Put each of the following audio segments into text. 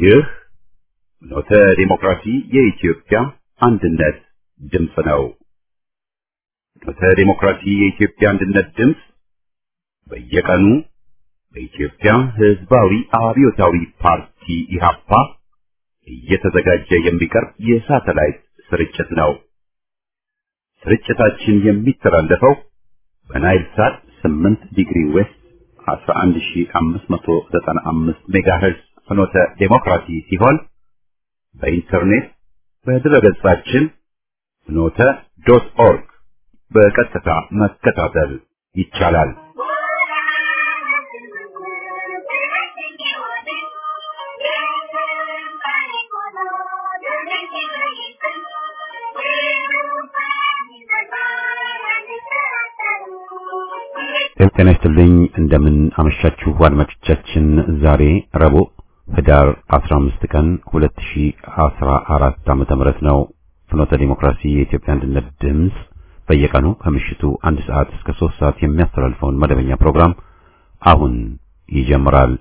ይህ ኖተ ዲሞክራሲ የኢትዮጵያ አንድነት ድምፅ ነው። ኖተ ዲሞክራሲ የኢትዮጵያ አንድነት ድምፅ በየቀኑ በኢትዮጵያ ሕዝባዊ አብዮታዊ ፓርቲ ኢህአፓ እየተዘጋጀ የሚቀርብ የሳተላይት ስርጭት ነው። ስርጭታችን የሚተላለፈው በናይል ሳት 8 ዲግሪ ዌስት 11595 ሜጋሄርዝ ፍኖተ ዴሞክራሲ ሲሆን በኢንተርኔት በድረገጻችን ፍኖተ ዶት ኦርግ በቀጥታ መከታተል ይቻላል። ጤና ይስጥልኝ። እንደምን አመሻችሁ አድማጮቻችን። ዛሬ ረቡዕ ህዳር 15 ቀን 2014 ዓመተ ምህረት ነው። ፍኖተ ዲሞክራሲ የኢትዮጵያ አንድነት ድምፅ በየቀኑ ከምሽቱ አንድ ሰዓት እስከ 3 ሰዓት የሚያስተላልፈውን መደበኛ ፕሮግራም አሁን ይጀምራል።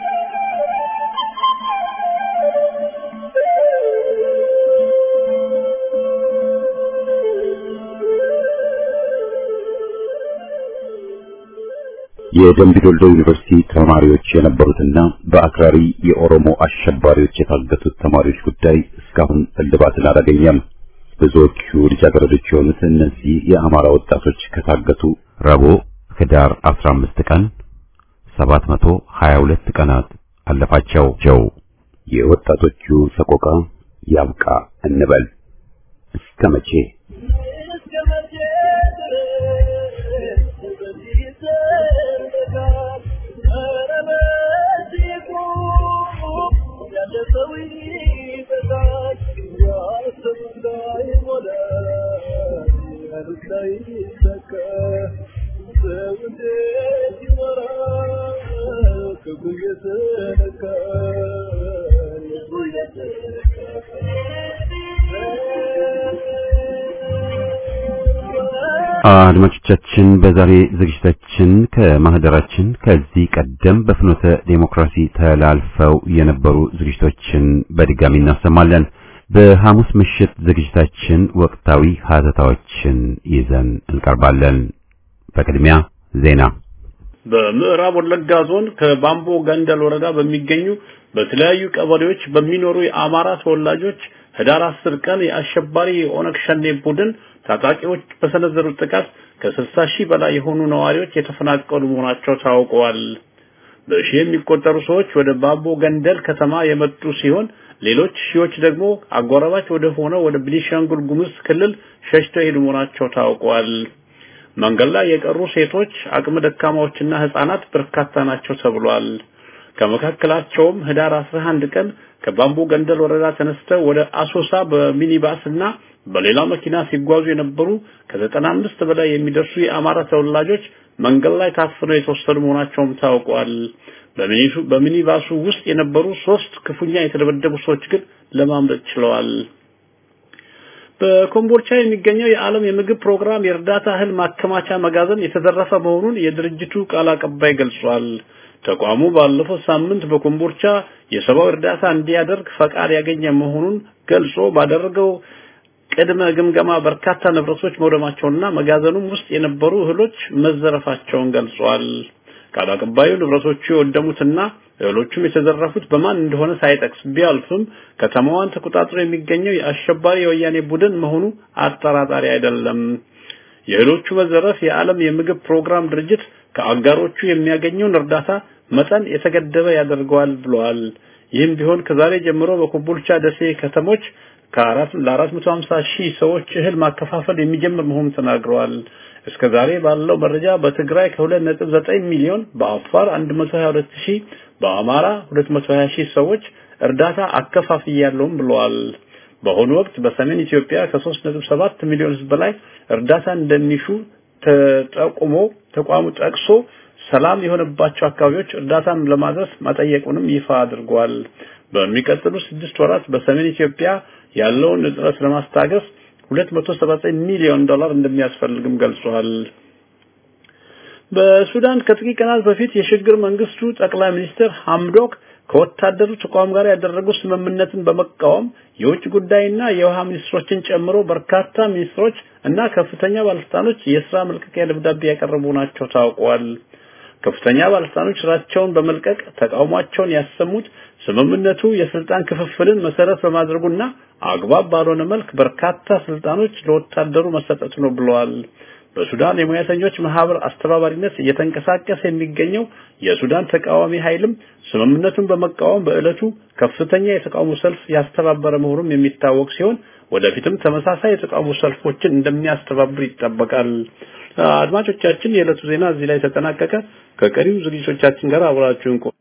የደምቢ ዶልዶ ዩኒቨርሲቲ ተማሪዎች የነበሩትና በአክራሪ የኦሮሞ አሸባሪዎች የታገቱት ተማሪዎች ጉዳይ እስካሁን እልባትን አላገኘም። ብዙዎቹ ልጃገረዶች የሆኑት እነዚህ የአማራ ወጣቶች ከታገቱ ረቡዕ ህዳር 15 ቀን 722 ቀናት አለፋቸው። ጀው የወጣቶቹ ሰቆቃ ያብቃ እንበል እስከ መቼ? አድማጮቻችን በዛሬ ዝግጅታችን ከማህደራችን ከዚህ ቀደም በፍኖተ ዴሞክራሲ ተላልፈው የነበሩ ዝግጅቶችን በድጋሚ እናሰማለን። በሐሙስ ምሽት ዝግጅታችን ወቅታዊ ሀተታዎችን ይዘን እንቀርባለን። በቅድሚያ ዜና። በምዕራብ ወለጋ ዞን ከባምቦ ገንደል ወረዳ በሚገኙ በተለያዩ ቀበሌዎች በሚኖሩ የአማራ ተወላጆች ህዳር 10 ቀን የአሸባሪ የኦነግ ሸኔ ቡድን ታጣቂዎች በሰነዘሩት ጥቃት ከ60 ሺህ በላይ የሆኑ ነዋሪዎች የተፈናቀሉ መሆናቸው ታውቀዋል። በሺህ የሚቆጠሩ ሰዎች ወደ ባምቦ ገንደል ከተማ የመጡ ሲሆን ሌሎች ሺዎች ደግሞ አጎራባች ወደ ሆነው ወደ ቤኒሻንጉል ጉሙዝ ክልል ሸሽተው የሄዱ መሆናቸው ታውቀዋል። መንገድ ላይ የቀሩ ሴቶች፣ አቅመ ደካማዎችና ህጻናት በርካታ ናቸው ተብሏል። ከመካከላቸውም ህዳር 11 ቀን ከባምቦ ገንደል ወረዳ ተነስተው ወደ አሶሳ በሚኒባስ እና በሌላ መኪና ሲጓዙ የነበሩ ከዘጠና አምስት በላይ የሚደርሱ የአማራ ተወላጆች መንገድ ላይ ታፍነው የተወሰዱ መሆናቸውም ታውቋል። በሚኒባሱ ውስጥ የነበሩ ሶስት ክፉኛ የተደበደቡ ሰዎች ግን ለማምለጥ ችለዋል። በኮምቦልቻ የሚገኘው የዓለም የምግብ ፕሮግራም የእርዳታ እህል ማከማቻ መጋዘን የተዘረፈ መሆኑን የድርጅቱ ቃል አቀባይ ገልጿል። ተቋሙ ባለፈው ሳምንት በኮምቦልቻ የሰብአዊ እርዳታ እንዲያደርግ ፈቃድ ያገኘ መሆኑን ገልጾ ባደረገው ቅድመ ግምገማ በርካታ ንብረቶች መውደማቸውንና መጋዘኑም ውስጥ የነበሩ እህሎች መዘረፋቸውን ገልጿል። ቃል አቀባዩ ንብረቶቹ የወደሙትና እህሎቹም የተዘረፉት በማን እንደሆነ ሳይጠቅስ ቢያልፍም ከተማዋን ተቆጣጥሮ የሚገኘው የአሸባሪ የወያኔ ቡድን መሆኑ አጠራጣሪ አይደለም። የእህሎቹ መዘረፍ የዓለም የምግብ ፕሮግራም ድርጅት ከአጋሮቹ የሚያገኘውን እርዳታ መጠን የተገደበ ያደርገዋል ብለዋል። ይህም ቢሆን ከዛሬ ጀምሮ በኮምቦልቻ፣ ደሴ ከተሞች ከአራት ለአራት መቶ ሀምሳ ሺህ ሰዎች እህል ማከፋፈል የሚጀምር መሆኑን ተናግረዋል። እስከ ዛሬ ባለው መረጃ በትግራይ ከሁለት ነጥብ ዘጠኝ ሚሊዮን፣ በአፋር አንድ መቶ ሀያ ሁለት ሺህ፣ በአማራ ሁለት መቶ ሀያ ሺህ ሰዎች እርዳታ አከፋፍያለሁም ብለዋል። በአሁኑ ወቅት በሰሜን ኢትዮጵያ ከሶስት ነጥብ ሰባት ሚሊዮን ህዝብ በላይ እርዳታ እንደሚሹ ተጠቁሞ ተቋሙ ጠቅሶ ሰላም የሆነባቸው አካባቢዎች እርዳታን ለማድረስ መጠየቁንም ይፋ አድርጓል። በሚቀጥሉ ስድስት ወራት በሰሜን ኢትዮጵያ ያለውን እጥረት ለማስታገስ 279 ሚሊዮን ዶላር እንደሚያስፈልግም ገልጿል። በሱዳን ከጥቂት ቀናት በፊት የሽግግር መንግስቱ ጠቅላይ ሚኒስትር ሐምዶክ ከወታደሩ ተቋም ጋር ያደረጉ ስምምነትን በመቃወም የውጭ ጉዳይና የውሃ ሚኒስትሮችን ጨምሮ በርካታ ሚኒስትሮች እና ከፍተኛ ባለስልጣኖች የስራ መልቀቂያ ደብዳቤ ያቀረቡ ናቸው ታውቋል። ከፍተኛ ባለስልጣኖች ስራቸውን በመልቀቅ ተቃውሟቸውን ያሰሙት ስምምነቱ የስልጣን ክፍፍልን መሰረት በማድረጉና አግባብ ባልሆነ መልክ በርካታ ስልጣኖች ለወታደሩ መሰጠቱ ነው ብለዋል። በሱዳን የሙያተኞች ማህበር አስተባባሪነት እየተንቀሳቀሰ የሚገኘው የሱዳን ተቃዋሚ ኃይልም ስምምነቱን በመቃወም በዕለቱ ከፍተኛ የተቃውሞ ሰልፍ ያስተባበረ መሆኑም የሚታወቅ ሲሆን ወደፊትም ተመሳሳይ የተቃውሞ ሰልፎችን እንደሚያስተባብር ይጠበቃል። አድማጮቻችን፣ የዕለቱ ዜና እዚህ ላይ ተጠናቀቀ። ከቀሪው ዝግጅቶቻችን ጋር አብራችሁን ቆዩ።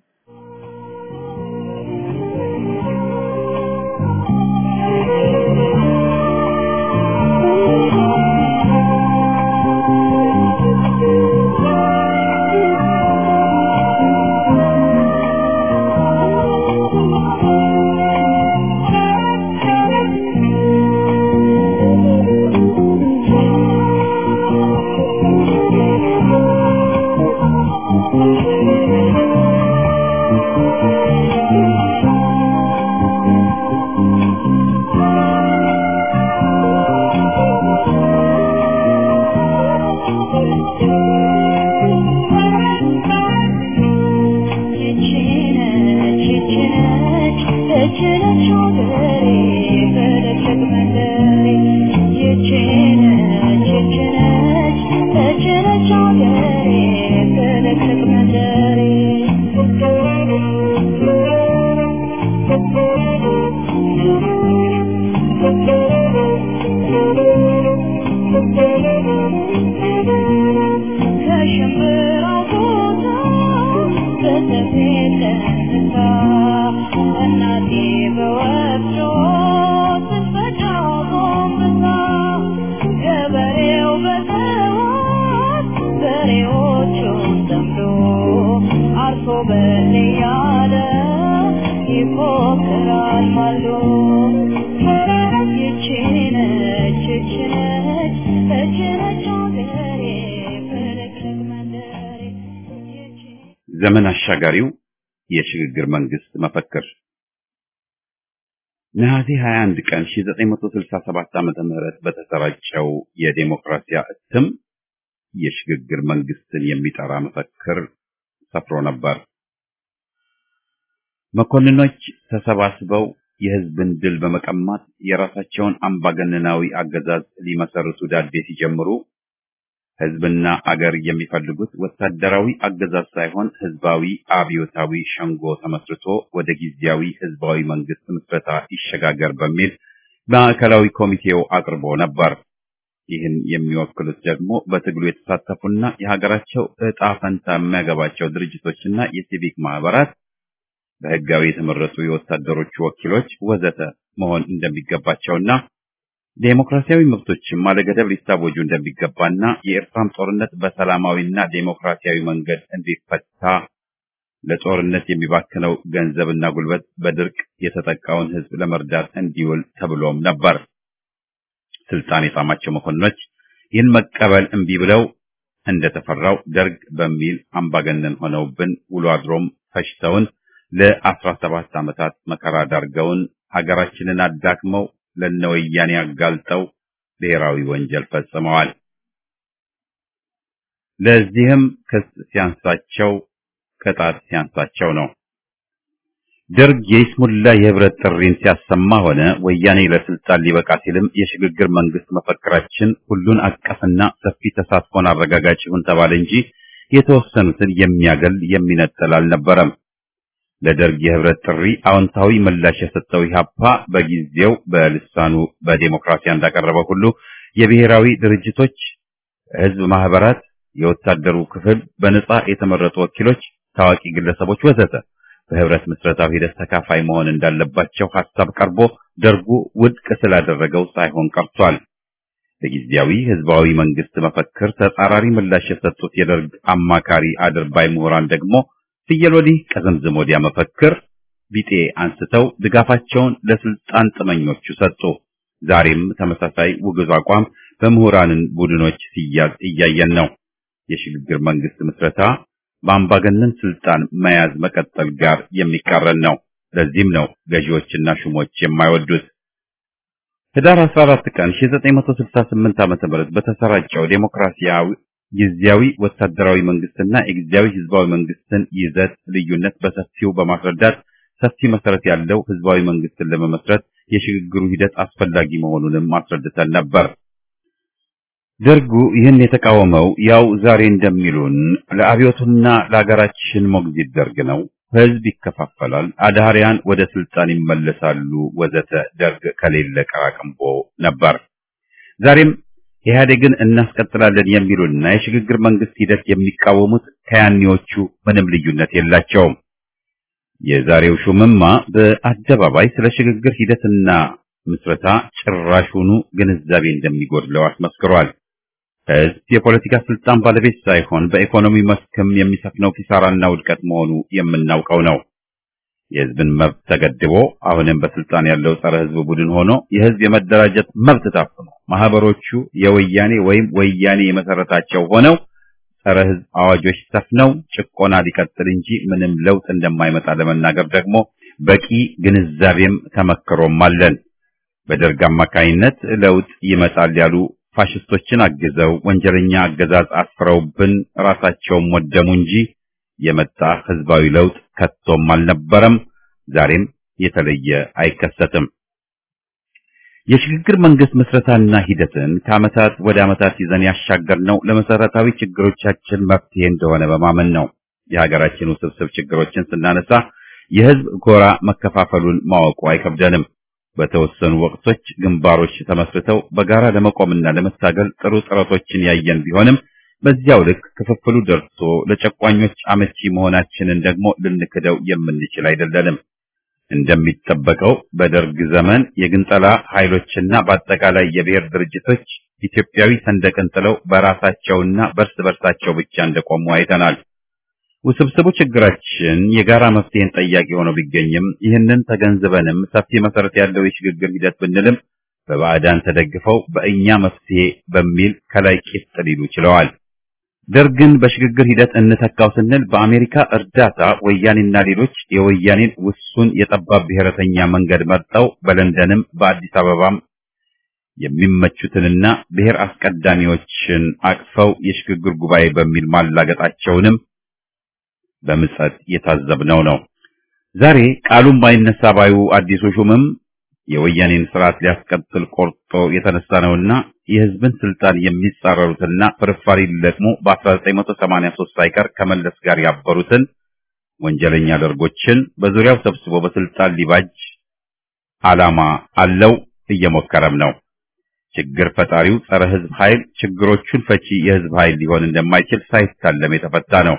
ዘመን አሻጋሪው የሽግግር መንግስት መፈክር ነሐሴ 21 ቀን 1967 ዓመተ ምህረት በተሰራጨው የዴሞክራሲያ እትም የሽግግር መንግስትን የሚጠራ መፈክር ሰፍሮ ነበር። መኮንኖች ተሰባስበው የህዝብን ድል በመቀማት የራሳቸውን አምባገነናዊ አገዛዝ ሊመሰርቱ ዳዴ ሲጀምሩ ህዝብና አገር የሚፈልጉት ወታደራዊ አገዛዝ ሳይሆን ህዝባዊ አብዮታዊ ሸንጎ ተመስርቶ ወደ ጊዜያዊ ህዝባዊ መንግስት ምስረታ ይሸጋገር በሚል ማዕከላዊ ኮሚቴው አቅርቦ ነበር። ይህን የሚወክሉት ደግሞ በትግሉ የተሳተፉና የሀገራቸው ዕጣ ፈንታ የሚያገባቸው ድርጅቶችና የሲቪክ ማህበራት፣ በህጋዊ የተመረጡ የወታደሮች ወኪሎች ወዘተ መሆን እንደሚገባቸውና ዴሞክራሲያዊ መብቶችም አለገደብ ሊታወጁ እንደሚገባና የኤርትራም ጦርነት በሰላማዊና ዴሞክራሲያዊ መንገድ እንዲፈታ ለጦርነት የሚባክነው ገንዘብና ጉልበት በድርቅ የተጠቃውን ህዝብ ለመርዳት እንዲውል ተብሎም ነበር። ስልጣን የጣማቸው መኮንኖች ይህን መቀበል እምቢ ብለው እንደተፈራው ደርግ በሚል አምባገነን ሆነውብን ውሎ አድሮም ፈጅተውን ለአስራ ሰባት ዓመታት መከራ ዳርገውን ሀገራችንን አዳክመው ለነወያኔ አጋልጠው ብሔራዊ ወንጀል ፈጽመዋል። ለዚህም ክስ ሲያንሳቸው ቅጣት ሲያንሳቸው ነው። ደርግ የይስሙላ የህብረት ጥሪን ሲያሰማ ሆነ ወያኔ ለስልጣን ሊበቃ ሲልም የሽግግር መንግስት መፈክራችን ሁሉን አቀፍና ሰፊ ተሳትፎን አረጋጋጭ ይሁን ተባለ እንጂ የተወሰኑትን የሚያገል የሚነጥል አልነበረም። ለደርግ የህብረት ጥሪ አዎንታዊ ምላሽ የሰጠው ኢህአፓ በጊዜው በልሳኑ በዴሞክራሲያ እንዳቀረበው ሁሉ የብሔራዊ ድርጅቶች፣ ህዝብ ማህበራት፣ የወታደሩ ክፍል፣ በነጻ የተመረጡ ወኪሎች፣ ታዋቂ ግለሰቦች ወዘተ በህብረት ምስረታው ሂደት ተካፋይ መሆን እንዳለባቸው ሐሳብ ቀርቦ ደርጉ ውድቅ ስላደረገው ሳይሆን ቀርቷል። በጊዜያዊ ህዝባዊ መንግስት መፈክር ተጻራሪ ምላሽ የሰጡት የደርግ አማካሪ አድርባይ ምሁራን ደግሞ ፍየል ወዲህ ቀዘምዝም ወዲያ መፈክር ቢጤ አንስተው ድጋፋቸውን ለስልጣን ጥመኞቹ ሰጡ። ዛሬም ተመሳሳይ ውግዝ አቋም በምሁራንን ቡድኖች ሲያዝ እያየን ነው። የሽግግር መንግስት ምስረታ በአምባገነን ስልጣን መያዝ መቀጠል ጋር የሚቃረን ነው። ለዚህም ነው ገዢዎችና ሹሞች የማይወዱት። ህዳር 14 ቀን 1968 ዓ.ም በተሰራጨው ዴሞክራሲያዊ ጊዜያዊ ወታደራዊ መንግስትና የጊዜያዊ ህዝባዊ መንግስትን ይዘት ልዩነት በሰፊው በማስረዳት ሰፊ መሰረት ያለው ህዝባዊ መንግስትን ለመመስረት የሽግግሩ ሂደት አስፈላጊ መሆኑንም አስረድተን ነበር። ደርጉ ይህን የተቃወመው ያው ዛሬ እንደሚሉን ለአብዮቱና ለሀገራችን ሞግዚት ደርግ ነው፣ ህዝብ ይከፋፈላል፣ አድሃሪያን ወደ ስልጣን ይመለሳሉ፣ ወዘተ ደርግ ከሌለ ቀራቅንቦ ነበር። ዛሬም ኢህአዴግን እናስቀጥላለን የሚሉና የሽግግር መንግስት ሂደት የሚቃወሙት ከያኔዎቹ ምንም ልዩነት የላቸውም። የዛሬው ሹምማ በአደባባይ ስለ ሽግግር ሂደትና ምስረታ ጭራሹኑ ግንዛቤ እንደሚጎድለው አስመስክሯል። ህዝብ የፖለቲካ ስልጣን ባለቤት ሳይሆን በኢኮኖሚ መስክም የሚሰፍነው ኪሳራና ውድቀት መሆኑ የምናውቀው ነው። የህዝብን መብት ተገድቦ አሁንም በስልጣን ያለው ጸረ ህዝብ ቡድን ሆኖ የህዝብ የመደራጀት መብት ታፍኖ ማህበሮቹ የወያኔ ወይም ወያኔ የመሰረታቸው ሆነው ጸረ ህዝብ አዋጆች ሰፍነው ጭቆና ሊቀጥል እንጂ ምንም ለውጥ እንደማይመጣ ለመናገር ደግሞ በቂ ግንዛቤም ተመክሮም አለን። በደርግ አማካይነት ለውጥ ይመጣል ያሉ ፋሽስቶችን አግዘው ወንጀለኛ አገዛዝ አስፍረውብን ራሳቸውም ወደሙ እንጂ የመጣ ህዝባዊ ለውጥ ከቶም አልነበረም። ዛሬም የተለየ አይከሰትም። የሽግግር መንግስት ምስረታና ሂደትን ከዓመታት ወደ ዓመታት ይዘን ያሻገርነው ለመሰረታዊ ችግሮቻችን መፍትሄ እንደሆነ በማመን ነው። የሀገራችን ውስብስብ ችግሮችን ስናነሳ የህዝብ ጎራ መከፋፈሉን ማወቁ አይከብደንም። በተወሰኑ ወቅቶች ግንባሮች ተመስርተው በጋራ ለመቆምና ለመታገል ጥሩ ጥረቶችን ያየን ቢሆንም በዚያው ልክ ክፍፍሉ ደርሶ ለጨቋኞች አመቺ መሆናችንን ደግሞ ልንክደው የምንችል አይደለንም። እንደሚጠበቀው በደርግ ዘመን የግንጠላ ኃይሎችና በአጠቃላይ የብሔር ድርጅቶች ኢትዮጵያዊ ሰንደቅን ጥለው በራሳቸውና በርስ በርሳቸው ብቻ እንደቆሙ አይተናል። ውስብስቡ ችግራችን የጋራ መፍትሄን ጠያቂ ሆኖ ቢገኝም ይህንን ተገንዝበንም ሰፊ መሰረት ያለው የሽግግር ሂደት ብንልም በባዕዳን ተደግፈው በእኛ መፍትሄ በሚል ከላይ ቂጥ ሊሉ ችለዋል። ደርግን በሽግግር ሂደት እንተካው ስንል በአሜሪካ እርዳታ ወያኔና ሌሎች የወያኔን ውሱን የጠባብ ብሔረተኛ መንገድ መርጠው በለንደንም በአዲስ አበባም የሚመቹትንና ብሔር አስቀዳሚዎችን አቅፈው የሽግግር ጉባኤ በሚል ማላገጣቸውንም በምጸት የታዘብነው ነው። ዛሬ ቃሉን ባይነሳ ባዩ አዲሱ ሹምም የወያኔን ስርዓት ሊያስቀጥል ቆርጦ የተነሳ ነውና የህዝብን ስልጣን የሚጻረሩትና ፍርፋሪ ሊለቅሙ በ1983 ሳይቀር ከመለስ ጋር ያበሩትን ወንጀለኛ ደርጎችን በዙሪያው ሰብስቦ በስልጣን ሊባጅ ዓላማ አለው፣ እየሞከረም ነው። ችግር ፈጣሪው ጸረ ህዝብ ኃይል ችግሮቹን ፈቺ የህዝብ ኃይል ሊሆን እንደማይችል ሳይታለም የተፈታ ነው።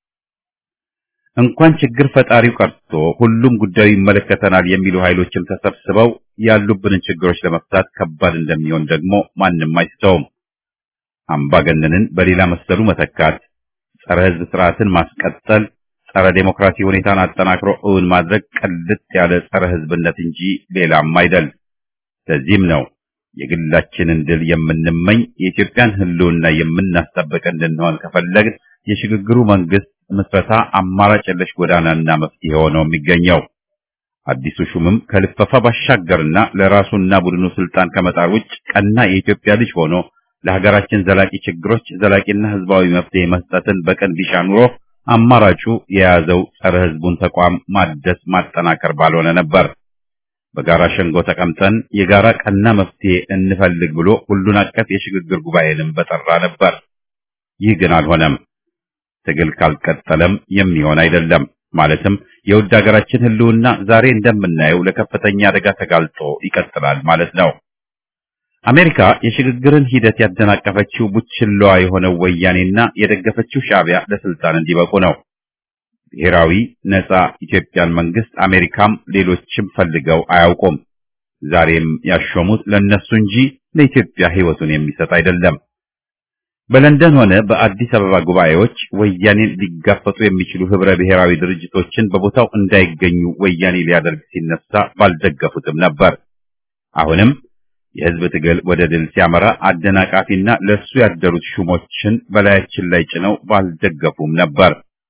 እንኳን ችግር ፈጣሪው ቀርቶ ሁሉም ጉዳዩ ይመለከተናል የሚሉ ኃይሎችም ተሰብስበው ያሉብንን ችግሮች ለመፍታት ከባድ እንደሚሆን ደግሞ ማንም አይስተውም። አምባገነንን በሌላ መሰሉ መተካት፣ ጸረ ህዝብ ስርዓትን ማስቀጠል፣ ጸረ ዴሞክራሲ ሁኔታን አጠናክሮ እውን ማድረግ ቅልጥ ያለ ጸረ ህዝብነት እንጂ ሌላም አይደል። ለዚህም ነው የግላችንን ድል የምንመኝ የኢትዮጵያን ህልውና የምናስጠብቅ እንድንሆን ከፈለግን የሽግግሩ መንግስት ምስረታ አማራጭ የለሽ ጎዳናና መፍትሄ ሆኖ የሚገኘው። አዲሱ ሹምም ከልፈፋ ባሻገርና ለራሱና ቡድኑ ስልጣን ከመጣር ውጭ ቀና የኢትዮጵያ ልጅ ሆኖ ለሀገራችን ዘላቂ ችግሮች ዘላቂና ህዝባዊ መፍትሄ መስጠትን በቀን ቢሻ ኑሮ አማራጩ የያዘው ጸረ ህዝቡን ተቋም ማደስ ማጠናከር ባልሆነ ነበር። በጋራ ሸንጎ ተቀምጠን የጋራ ቀና መፍትሄ እንፈልግ ብሎ ሁሉን አቀፍ የሽግግር ጉባኤንም በጠራ ነበር። ይህ ግን አልሆነም። ትግል ካልቀጠለም የሚሆን አይደለም። ማለትም የውድ ሀገራችን ህልውና ዛሬ እንደምናየው ለከፍተኛ አደጋ ተጋልጦ ይቀጥላል ማለት ነው። አሜሪካ የሽግግርን ሂደት ያደናቀፈችው ቡችላዋ የሆነው ወያኔና የደገፈችው ሻዕቢያ ለስልጣን እንዲበቁ ነው። ብሔራዊ ነጻ ኢትዮጵያን መንግስት አሜሪካም ሌሎችም ፈልገው አያውቁም። ዛሬም ያሾሙት ለነሱ እንጂ ለኢትዮጵያ ህይወቱን የሚሰጥ አይደለም። በለንደን ሆነ በአዲስ አበባ ጉባኤዎች ወያኔን ሊጋፈጡ የሚችሉ ህብረ ብሔራዊ ድርጅቶችን በቦታው እንዳይገኙ ወያኔ ሊያደርግ ሲነሳ ባልደገፉትም ነበር። አሁንም የህዝብ ትግል ወደ ድል ሲያመራ አደናቃፊና ለሱ ያደሩት ሹሞችን በላያችን ላይ ጭነው ባልደገፉም ነበር።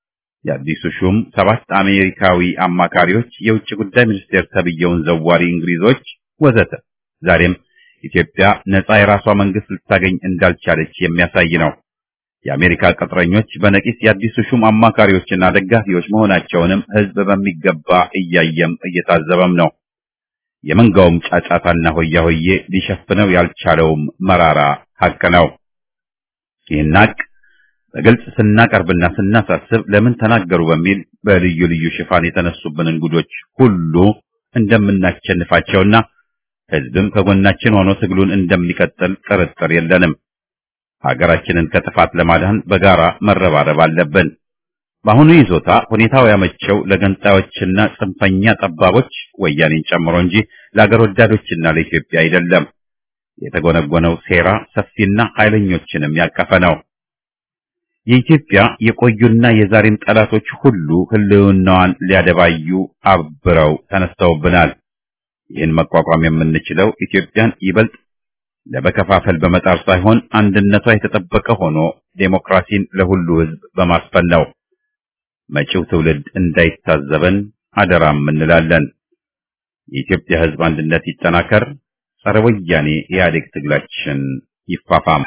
የአዲሱ ሹም ሰባት አሜሪካዊ አማካሪዎች፣ የውጭ ጉዳይ ሚኒስቴር ተብየውን ዘዋሪ እንግሊዞች ወዘተ ዛሬም ኢትዮጵያ ነጻ የራሷ መንግስት ልታገኝ እንዳልቻለች የሚያሳይ ነው። የአሜሪካ ቅጥረኞች በነቂስ የአዲሱ ሹም አማካሪዎችና ደጋፊዎች መሆናቸውንም ህዝብ በሚገባ እያየም እየታዘበም ነው። የመንጋውም ጫጫታና ሆያ ሆዬ ሊሸፍነው ያልቻለውም መራራ ሀቅ ነው። ይህን ሀቅ በግልጽ ስናቀርብና ስናሳስብ ለምን ተናገሩ በሚል በልዩ ልዩ ሽፋን የተነሱብን እንጉዶች ሁሉ እንደምናሸንፋቸውና ህዝብም ከጎናችን ሆኖ ትግሉን እንደሚቀጥል ጥርጥር የለንም። ሀገራችንን ከጥፋት ለማዳን በጋራ መረባረብ አለብን። በአሁኑ ይዞታ ሁኔታው ያመቸው ለገንጣዮችና ጽንፈኛ ጠባቦች ወያኔን ጨምሮ እንጂ ለአገር ወዳዶችና ለኢትዮጵያ አይደለም። የተጎነጎነው ሴራ ሰፊና ኃይለኞችንም ያቀፈ ነው። የኢትዮጵያ የቆዩና የዛሬም ጠላቶች ሁሉ ህልውናዋን ሊያደባዩ አብረው ተነስተውብናል። ይህን መቋቋም የምንችለው ኢትዮጵያን ይበልጥ ለመከፋፈል በመጣር ሳይሆን አንድነቷ የተጠበቀ ሆኖ ዴሞክራሲን ለሁሉ ህዝብ በማስፈን ነው። መጪው ትውልድ እንዳይታዘበን አደራም እንላለን። የኢትዮጵያ ህዝብ አንድነት ይጠናከር። ጸረ ወያኔ ኢህአዴግ ትግላችን ይፋፋም።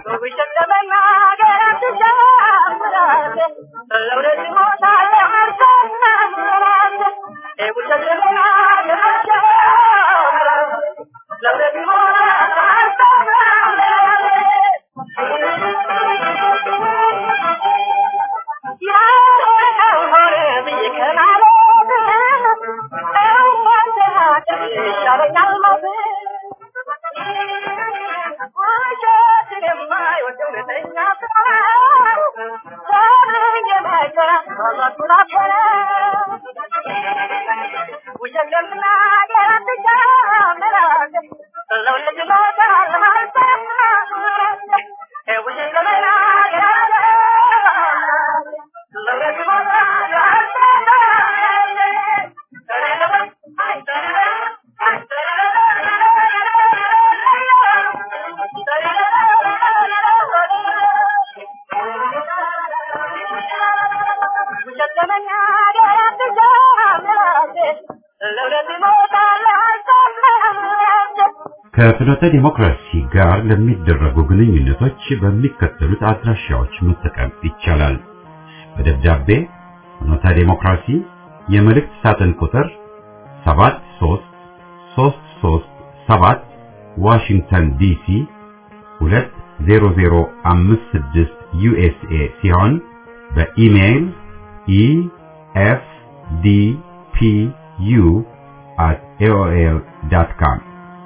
ከፍኖተ ዲሞክራሲ ጋር ለሚደረጉ ግንኙነቶች በሚከተሉት አድራሻዎች መጠቀም ይቻላል። በደብዳቤ ፍኖተ ዲሞክራሲ የመልእክት ሳጥን ቁጥር 73337 ዋሽንግተን ዲሲ 20056 ዩኤስኤ ሲሆን በኢሜይል efdpu@aol.com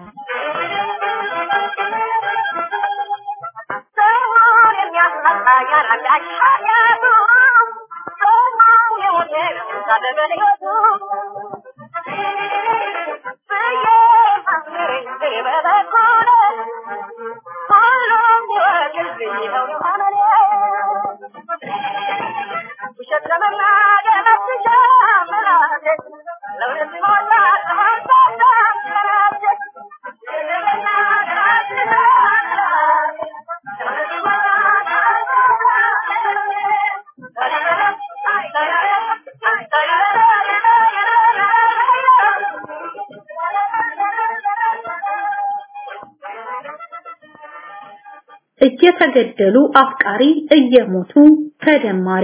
እየተገደሉ አፍቃሪ እየሞቱ ተደማሪ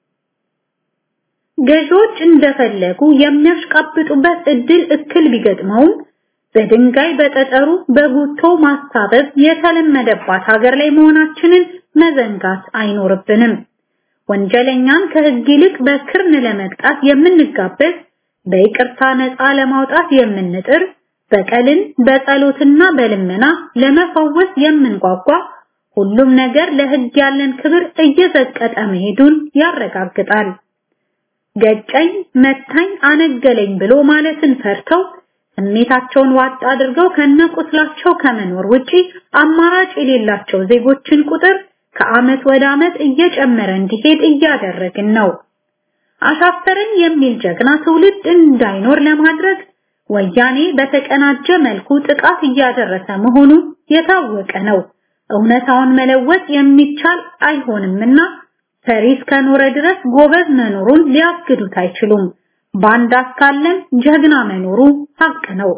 ገዢዎች እንደፈለጉ የሚያሽቃብጡበት እድል እክል ቢገጥመውም በድንጋይ በጠጠሩ በጉቶ ማሳበብ የተለመደባት ሀገር ላይ መሆናችንን መዘንጋት አይኖርብንም። ወንጀለኛን ከህግ ይልቅ በክርን ለመቅጣት የምንጋበዝ፣ በይቅርታ ነፃ ለማውጣት የምንጥር፣ በቀልን በጸሎትና በልመና ለመፈወስ የምንጓጓ ሁሉም ነገር ለህግ ያለን ክብር እየዘቀጠ መሄዱን ያረጋግጣል። ገጨኝ፣ መታኝ፣ አነገለኝ ብሎ ማለትን ፈርተው ስሜታቸውን ዋጥ አድርገው ከነቁስላቸው ከመኖር ውጪ አማራጭ የሌላቸው ዜጎችን ቁጥር ከአመት ወደ አመት እየጨመረ እንዲሄድ እያደረግን ነው። አሻፈረኝ የሚል ጀግና ትውልድ እንዳይኖር ለማድረግ ወያኔ በተቀናጀ መልኩ ጥቃት እያደረሰ መሆኑ የታወቀ ነው። እውነታውን መለወጥ የሚቻል አይሆንምና ፈሪ እስከኖረ ድረስ ጎበዝ መኖሩን ሊያግዱት አይችሉም። ባንዳ እስካለም ጀግና መኖሩ ሀቅ ነው።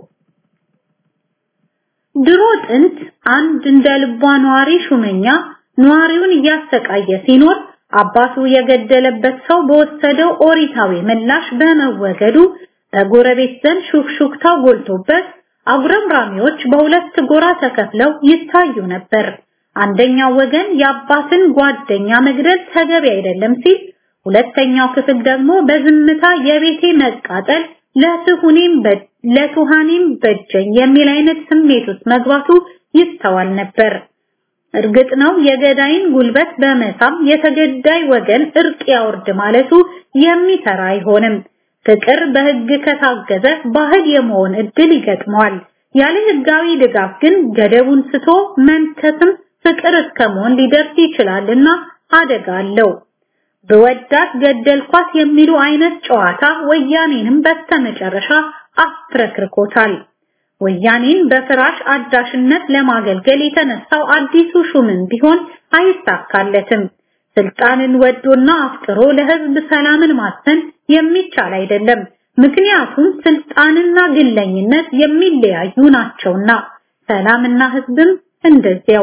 ድሮ ጥንት አንድ እንደ ልቧ ነዋሪ ሹመኛ ነዋሪውን እያሰቃየ ሲኖር አባቱ የገደለበት ሰው በወሰደው ኦሪታዊ ምላሽ በመወገዱ በጎረቤት ዘንድ ሹክሹክታው ጎልቶበት አጉረምራሚዎች በሁለት ጎራ ተከፍለው ይታዩ ነበር። አንደኛው ወገን የአባትን ጓደኛ መግደል ተገቢ አይደለም ሲል፣ ሁለተኛው ክፍል ደግሞ በዝምታ የቤቴ መቃጠል ለትሁኔም ለቱሃኔም በጀኝ የሚል አይነት ስሜት ውስጥ መግባቱ ይስተዋል ነበር። እርግጥ ነው የገዳይን ጉልበት በመሳም የተገዳይ ወገን እርቅ ያወርድ ማለቱ የሚሰራ አይሆንም። ፍቅር በህግ ከታገዘ ባህል የመሆን እድል ይገጥመዋል። ያለ ህጋዊ ድጋፍ ግን ገደቡን ስቶ መንከስም ፍቅር እስከመሆን ሊደርስ ይችላልና አደጋ አለው። በወዳት ገደልኳት የሚሉ አይነት ጨዋታ ወያኔንም በስተመጨረሻ አፍረክርኮታል። ወያኔን በፍራሽ አዳሽነት ለማገልገል የተነሳው አዲሱ ሹምን ቢሆን አይሳካለትም። ስልጣንን ወዶና አፍቅሮ ለህዝብ ሰላምን ማሰን የሚቻል አይደለም። ምክንያቱም ስልጣንና ግለኝነት የሚለያዩ ናቸውና፣ ሰላምና ህዝብም እንደዚያው።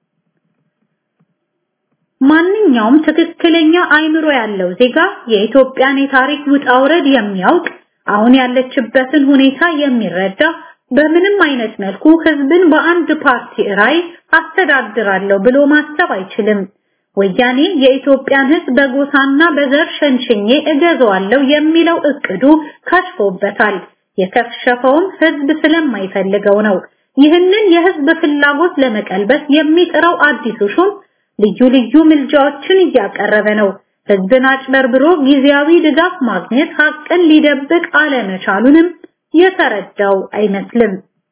ማንኛውም ትክክለኛ አይምሮ ያለው ዜጋ የኢትዮጵያን የታሪክ ውጣ ውረድ የሚያውቅ አሁን ያለችበትን ሁኔታ የሚረዳ በምንም አይነት መልኩ ህዝብን በአንድ ፓርቲ ራይ አስተዳድራለሁ ብሎ ማሰብ አይችልም። ወያኔ የኢትዮጵያን ህዝብ በጎሳና በዘር ሸንሽኜ እገዛዋለሁ የሚለው እቅዱ ከሽፎበታል። የከሸፈውም ህዝብ ስለማይፈልገው ነው። ይህንን የህዝብ ፍላጎት ለመቀልበስ የሚጥረው አዲሱ ሹም ልዩ ልዩ ምልጃዎችን እያቀረበ ነው። ህዝብን አጭበርብሮ ጊዜያዊ ድጋፍ ማግኘት ሀቅን ሊደብቅ አለመቻሉንም የተረዳው አይመስልም።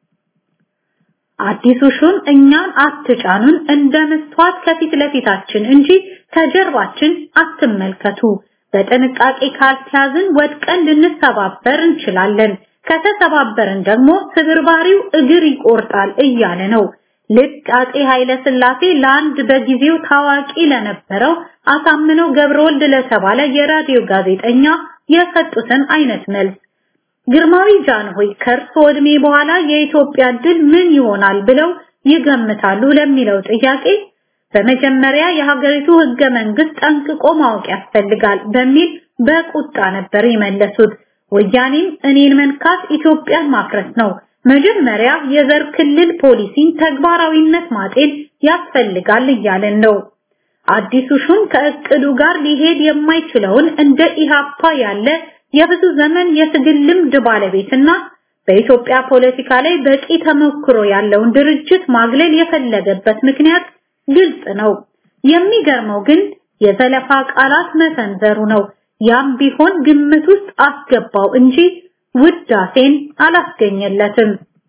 አዲሱ ሹም እኛን አትጫኑን እንደ መስተዋት ከፊት ለፊታችን እንጂ ከጀርባችን አትመልከቱ፣ በጥንቃቄ ካልተያዝን ወድቀን ልንሰባበር እንችላለን፣ ከተሰባበርን ደግሞ ስብርባሪው እግር ይቆርጣል እያለ ነው። ልክ አጼ ኃይለ ሥላሴ ለአንድ በጊዜው ታዋቂ ለነበረው አሳምነው ገብረወልድ ለተባለ የራዲዮ ጋዜጠኛ የሰጡትን አይነት መልስ ግርማዊ ጃንሆይ ከእርሶ ዕድሜ በኋላ የኢትዮጵያ ድል ምን ይሆናል ብለው ይገምታሉ ለሚለው ጥያቄ በመጀመሪያ የሀገሪቱ ህገ መንግስት ጠንቅቆ ማወቅ ያስፈልጋል በሚል በቁጣ ነበር የመለሱት። ወያኔም እኔን መንካት ኢትዮጵያን ማፍረስ ነው፣ መጀመሪያ የዘር ክልል ፖሊሲን ተግባራዊነት ማጤን ያስፈልጋል እያለን ነው። አዲሱ ሹም ከእቅዱ ጋር ሊሄድ የማይችለውን እንደ ኢሃፓ ያለ የብዙ ዘመን የትግል ልምድ ባለቤትና በኢትዮጵያ ፖለቲካ ላይ በቂ ተሞክሮ ያለውን ድርጅት ማግለል የፈለገበት ምክንያት ግልጽ ነው። የሚገርመው ግን የዘለፋ ቃላት መሰንዘሩ ነው። ያም ቢሆን ግምት ውስጥ አስገባው እንጂ ውዳሴን አላስገኘለትም።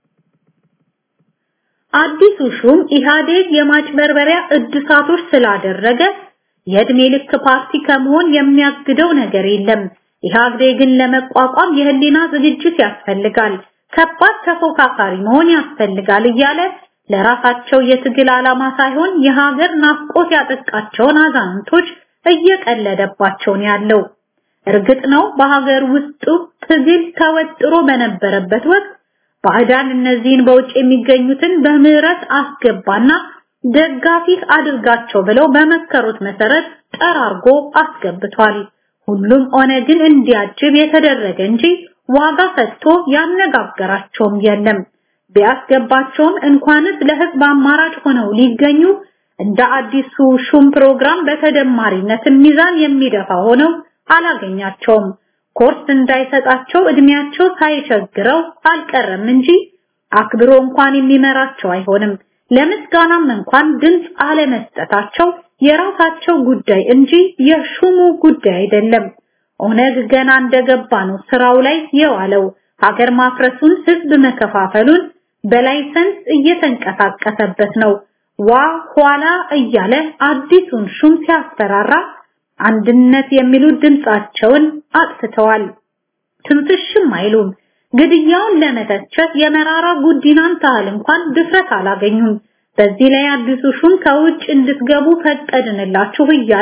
አዲሱ ሹም ኢህአዴግ የማጭበርበሪያ እድሳቶች ስላደረገ የእድሜ ልክ ፓርቲ ከመሆን የሚያግደው ነገር የለም። ኢህአዴግን ለመቋቋም የህሊና ዝግጅት ያስፈልጋል፣ ከባድ ተፎካካሪ መሆን ያስፈልጋል እያለ ለራሳቸው የትግል ዓላማ ሳይሆን የሀገር ናፍቆት ያጠቃቸውን አዛንቶች እየቀለደባቸው ነው ያለው። እርግጥ ነው በሀገር ውስጡ ትግል ተወጥሮ በነበረበት ወቅት ባዕዳን እነዚህን በውጭ የሚገኙትን በምህረት አስገባና ደጋፊ አድርጋቸው ብለው በመከሩት መሰረት ጠራርጎ አስገብቷል። ሁሉም ኦነግን እንዲያጅብ የተደረገ እንጂ ዋጋ ሰጥቶ ያነጋገራቸውም የለም። ቢያስገባቸውም እንኳንስ ለህዝብ አማራጭ ሆነው ሊገኙ እንደ አዲሱ ሹም ፕሮግራም በተደማሪነት ሚዛን የሚደፋ ሆነው አላገኛቸውም። ኮርስ እንዳይሰጣቸው እድሜያቸው ሳይቸግረው አልቀረም እንጂ አክብሮ እንኳን የሚመራቸው አይሆንም። ለምስጋናም እንኳን ድምፅ አለመስጠታቸው የራሳቸው ጉዳይ እንጂ የሹሙ ጉዳይ አይደለም። ኦነግ ገና እንደገባ ነው ስራው ላይ የዋለው። ሀገር ማፍረሱን፣ ህዝብ መከፋፈሉን በላይሰንስ እየተንቀሳቀሰበት ነው። ዋ ኋላ እያለ አዲሱን ሹም ሲያስፈራራ አንድነት የሚሉ ድምጻቸውን አጥፍተዋል። ትንፍሽም አይሉም። ግድያውን ለመተቸት የመራራ ጉዲናን ታህል እንኳን ድፍረት አላገኙም። በዚህ ላይ አዲሱ ሹም ከውጭ እንድትገቡ ፈቀድንላችሁ እያለ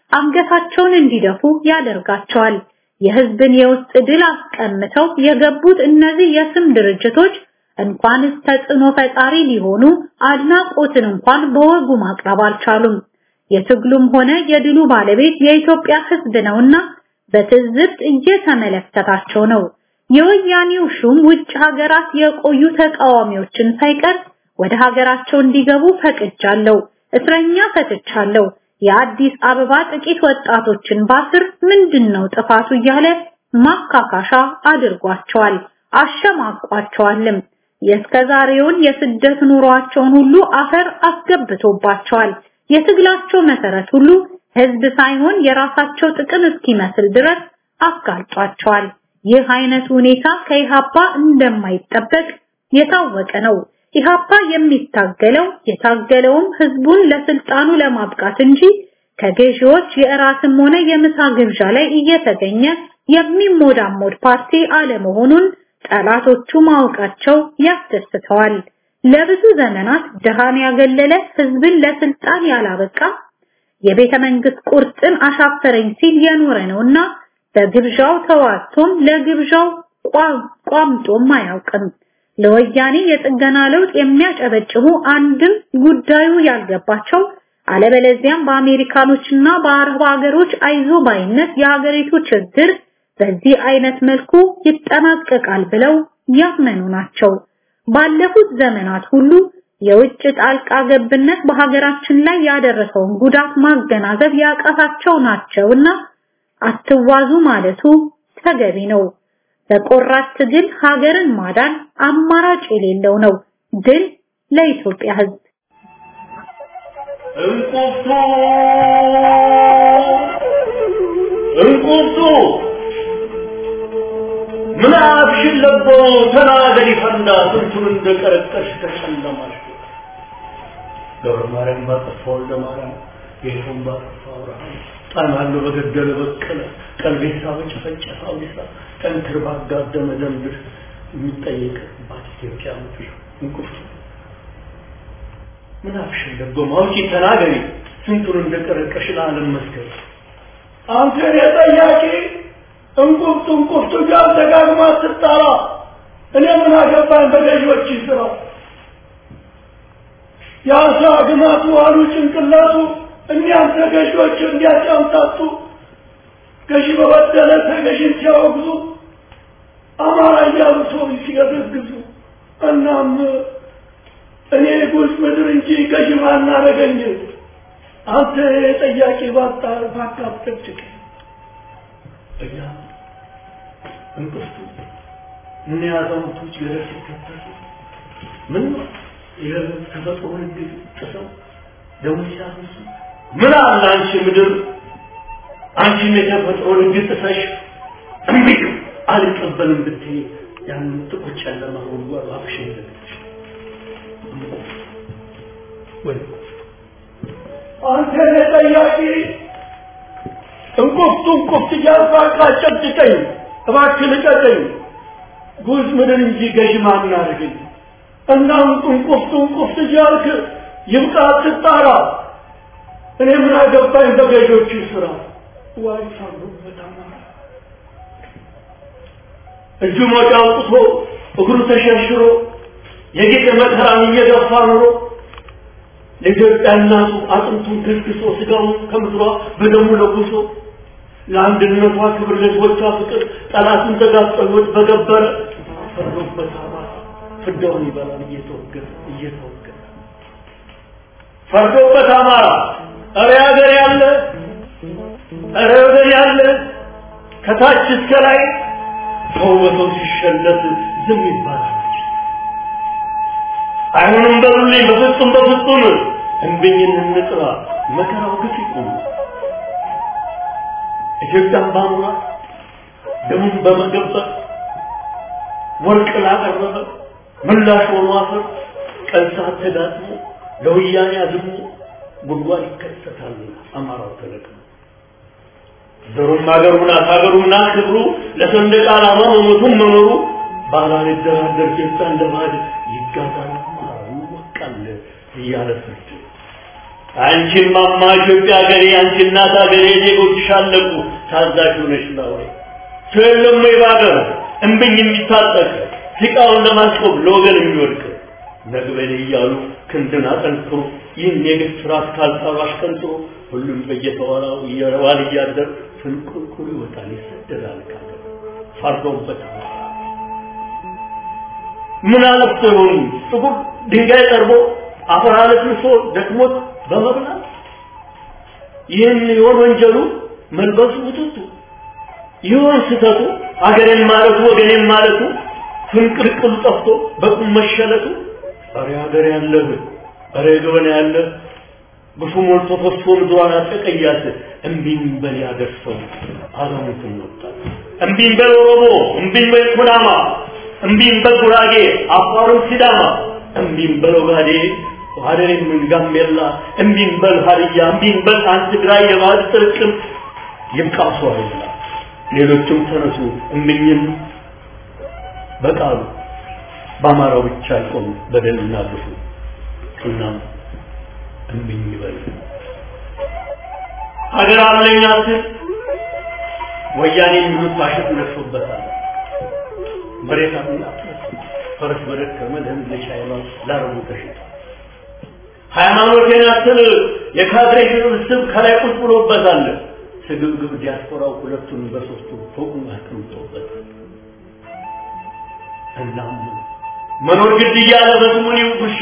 አንገታቸውን እንዲደፉ ያደርጋቸዋል። የህዝብን የውስጥ ድል አስቀምተው የገቡት እነዚህ የስም ድርጅቶች እንኳንስ ተጽዕኖ ፈጣሪ ሊሆኑ አድናቆትን እንኳን በወጉ ማቅረብ አልቻሉም። የትግሉም ሆነ የድሉ ባለቤት የኢትዮጵያ ህዝብ ነውና በትዝብት እየተመለከታቸው ነው። የወያኔው ሹም ውጭ ሀገራት የቆዩ ተቃዋሚዎችን ሳይቀር ወደ ሀገራቸው እንዲገቡ ፈቅጃለሁ፣ እስረኛ ፈትቻለሁ፣ የአዲስ አበባ ጥቂት ወጣቶችን ባስር ምንድነው ጥፋቱ እያለ ማካካሻ አድርጓቸዋል፣ አሸማቋቸዋልም። የእስከዛሬውን የስደት ኑሯቸውን ሁሉ አፈር አስገብቶባቸዋል። የትግላቸው መሰረት ሁሉ ህዝብ ሳይሆን የራሳቸው ጥቅም እስኪመስል ድረስ አጋልጧቸዋል። ይህ አይነት ሁኔታ ከኢሃፓ እንደማይጠበቅ የታወቀ ነው። ኢሃፓ የሚታገለው የታገለውም ህዝቡን ለስልጣኑ ለማብቃት እንጂ ከገዢዎች የእራትም ሆነ የምሳ ግብዣ ላይ እየተገኘ የሚሞዳሞድ ፓርቲ አለመሆኑን ጠላቶቹ ማወቃቸው ያስደስተዋል። ለብዙ ዘመናት ድሃን ያገለለ ህዝብን ለስልጣን ያላበቃ የቤተ መንግስት ቁርጥን አሻፈረኝ ሲል የኖረ ነውና በግብዣው ተዋቶም ለግብዣው ቋምጦም አያውቅም። ለወያኔ የጥገና ለውጥ የሚያጨበጭቡ አንድም ጉዳዩ ያልገባቸው አለበለዚያም በአሜሪካኖችና በአረብ ሀገሮች አይዞ ባይነት የሀገሪቱ ችግር በዚህ አይነት መልኩ ይጠናቀቃል ብለው ያመኑ ናቸው። ባለፉት ዘመናት ሁሉ የውጭ ጣልቃ ገብነት በሀገራችን ላይ ያደረሰውን ጉዳት ማገናዘብ ያቃታቸው ናቸውና አትዋዙ ማለቱ ተገቢ ነው። በቆራት ትግል ሀገርን ማዳን አማራጭ የሌለው ነው። ድል ለኢትዮጵያ ሕዝብ። እንቁርቱ እንቁርቱ ምን አፍሽን ለቦ ተናገሪ ፈንዳ ስንቱን እንደቀረቀሽ ተጨለማሽ ገብረ ማርያም ባጠፋ ወልደ ማርያም ጌቱን ባጠፋ አብርሃም ጣናሉ በገደለ በቀለ ቀልቤሳ በጨፈጨፈ አውዲሳ ጠንክር ባጋደመ ደንብር የሚጠየቅባት ኢትዮጵያ ምድር እንቁርቱ ምን አፍሽን ለቦ ማውጪ ተናገሪ ስንቱን እንደቀረቀሽ ለዓለም መስገድ አንተ የጠያቂ እንቁርቱ እንቁርቱ ጋር ደጋግማ ስትጠራ እኔ ምን አገባኝ በገዢዎች ስራ የአሳ ግማቱ አሉ ጭንቅላቱ እኒያም ተገዢዎች እንዲያጫምታቱ ገዢ በበደለ ተገዢን ሲያወግዙ አማራ እያሉ ሰው ሲገዘግዙ እናም እኔ ጉዝ ምድር እንጂ ገዢ ማናረገኝ አንተ ጠያቂ ባጣ ባካብጠጭቅ እያ እንቅፍቱ ምን ያዛውንቶች ገደል ሲከተሉ ምን የተፈጥሮ ህግ ጥሰው ደሞ ሲያፈሱ ምን አለ አንቺ ምድር አንቺም የተፈጥሮ ህግ ጥሰሽ እምቢ አልቀበልም ብትይ ያንን ጥቁር ጨለማ ጉድጓድ አፍሽን ዘግተሽ ወይ አንተ ጠያቂ እንቁፍቱ እንቁፍት እያልኩ አጨብጭቀኝ እባክህ ልቀቀኝ ጉዝ ምድር እንጂ ገዥ ማን አድርገኝ እና እንቁፍቱ እንቁፍት እያልክ ይብቃ ትጣራ እኔ ምን አገባኝ በገዦቹ ስራ ዋይ ሳሉበት አማራ እጁ ሞጫ አውጥቶ እግሩ ተሸርሽሮ የጌጥ መከራን እየገፋ ኑሮ ለኢትዮጵያ እናቱ አጥንቱን ከስክሶ ስጋውን ከምድሯ በደሙ ለጉሶ ለአንድነቷ ክብር ለህዝቦቿ ፍቅር ጠላትን ተጋፍጦ ህይወት በገበረ ፈርዶበት አማራ ፍዳውን ይበላል እየተወገረ እየተወገረ ፈርዶበት አማራ እረ ሀገር ያለ እረ ወገን ያለ ከታች እስከ ላይ ሰው በሰው ሲሸለት ዝም ይባላል አይሆንም በሉልኝ በፍጹም በፍጹም እንብኝን እንጥራ መከራው ግፍ ይቁም ኢትዮጵያን ባኑራ ደሙን በመገበር ወርቅ ላቀረበ ምላሽ ሆኖ አፈር ቀን ሰዓት ተዳጥሞ ለወያኔ አዝሞ ጉድጓድ ይከሰታል አማራው ተለቅሞ ዘሩም ሀገሩ ናት ሀገሩ ናት ክብሩ ለሰንደቅ ዓላማ መሞቱን መኖሩ ባላን ይደራደር ጌታ እንደ ባዕድ ይጋዛል አማራው ይወቃል እያለ ፍርድ አንቺም ማማ ኢትዮጵያ ሀገሬ አንቺ እናት ሀገሬ ዜጎችሽ አለቁ ታዛዥ ሆነሽ ላውሬ ሰው የለም ወይ በሀገሩ እምብኝ የሚታጠቅ ሲቃውን ለማስቆም ለወገን የሚወድቅ ነግበኔ እያሉ ክንድን አጠንክሮ ይህን የግፍ ስርዓት ካልጣሉ አሽቀንጥሮ ሁሉም በየተዋራው እየረዋል እያደር ፍንቁልቁል ይወጣል ይሰደዳል ካገር ፈርዶበት ምን አለፍቶ ይሆኑ ጥቁር ድንጋይ ጠርቦ አፈር አለስልሶ ደክሞት በመብላት ይህን ይሆን ወንጀሉ መልበሱ ውጥቱ ይሆን ስተቱ አገሬን ማለቱ ወገኔን ማለቱ ፍንቅልቅሉ ጠፍቶ በቁም መሸለቱ ኧረ ሀገር ያለህ ኧረ ገበና ያለ ግፉ ሞልቶ ፈሶ ምድሯን አጠቀያት እምቢኝ በል ያገር ሰው አዛውንትን ወጣት እምቢኝ በል ኦሮሞ እምቢኝ በል ኩናማ እምቢኝ በል ጉራጌ አፋሩን ሲዳማ እምቢኝ በል ኦጋዴ ሀደሬም ጋምቤላ እምቢኝ በል ሀዲያ እምቢኝ በል አንድ ትግራይ የባህል ጥርቅም ይብቃ ሰው አይላ ሌሎችም ተነሱ እምኝም በቃሉ በአማራው ብቻ አይቆም በደልና ግፉ እናም እምኝ ይበል ሀገር አለኝ አትል ወያኔ የሚሉት ባሸት ነግሶበታል መሬት አለኝ ፈረስ በደከመ ለህዝብ ለቻይና ላረቡ ተሽጧል ሃይማኖቴን አትል የካድሬ ስብስብ ከላይ ቁጭ ብሎበታል ስግብግብ ዲያስፖራው ሁለቱን በሶስቱ ፎቁን አስቀምጦበታል እናም መኖር ግድ እያለ በስሙኒ ውሻ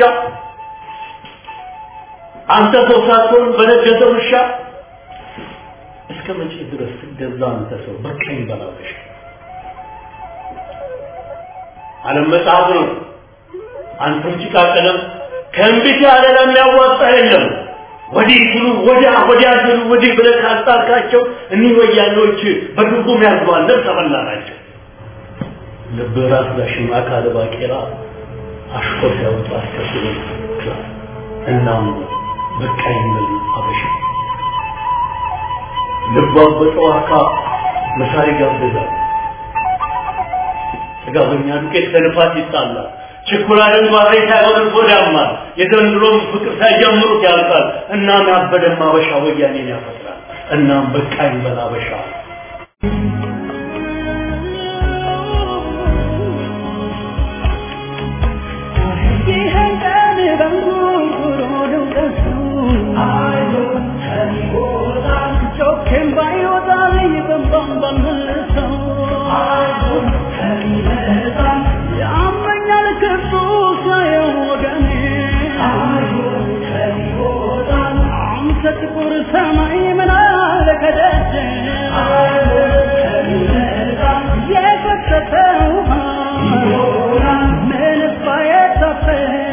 አንተ ሰው ሳትሆን በነገሰ ውሻ እስከ መቼ ድረስ ትገዛ አንተ ሰው በቀኝ በላበሽ ዓለም መጽሐፍ ነው አንተም ጭቃ ቀለም ከእንቢት ያለ ለሚያዋጣ የለም ወዲህ ሲሉ ወዲያ ወዲያ ሲሉ ወዲህ ብለህ ካስጣልካቸው እኒህ ወያኔዎች በድርጉም ያዝባል ነፍሰ በላ ናቸው ልብ ራስ ዳሽማ ካለ ባቄላ አሽኮር ሲያወጣ አስከትሎ ክላስ እናም በቃ የሚል አበሻ ልቧ በጠዋካ መሳሪ ጋብዛል ጥጋበኛ ዱቄት ከልፋት ይጣላል ችኩላልን ባሬ ሳይሆን ጎዳማል የዘንድሮም ፍቅር ሳይጀምሩት ያልቃል እናም ያበደም አበሻ ወያኔን ያፈጥራል እናም በቃ ይበል አበሻ ጥቁር ሰማይ ምን አለ ከደጀ የፈሰሰ ውሃ ምንስ ባይታፈ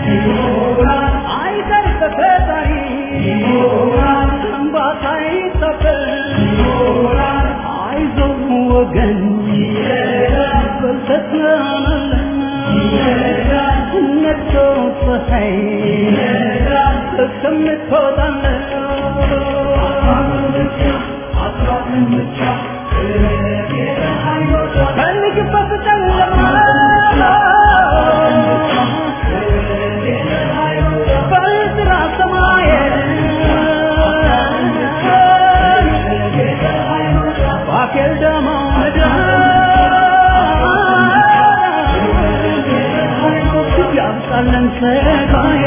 አይቀር ተፈጣሪ እንባታ ይታፈ አይዞህ ወገን በርተት ነግቶ ፀሐይ እስከምትወጣለህ ፈልግበት ጨለማ በጥራ ሰማይ ባኬል ደማ ምድር ያብቃለን ሰጋዬ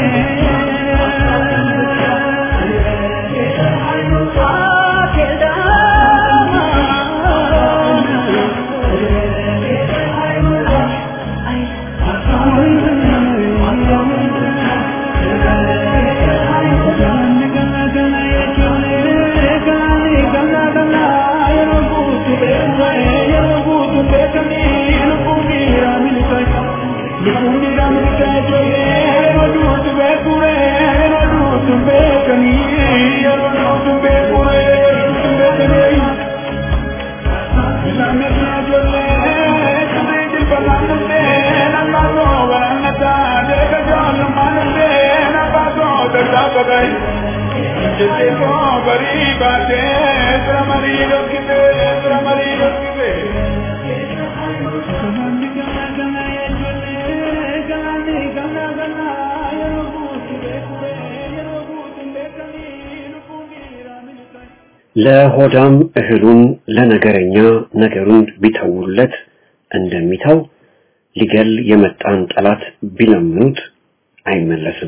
Thank you. ለሆዳም እህሉን ለነገረኛ ነገሩን ቢተውለት እንደሚተው ሊገል የመጣን ጠላት ቢለምኑት አይመለስም።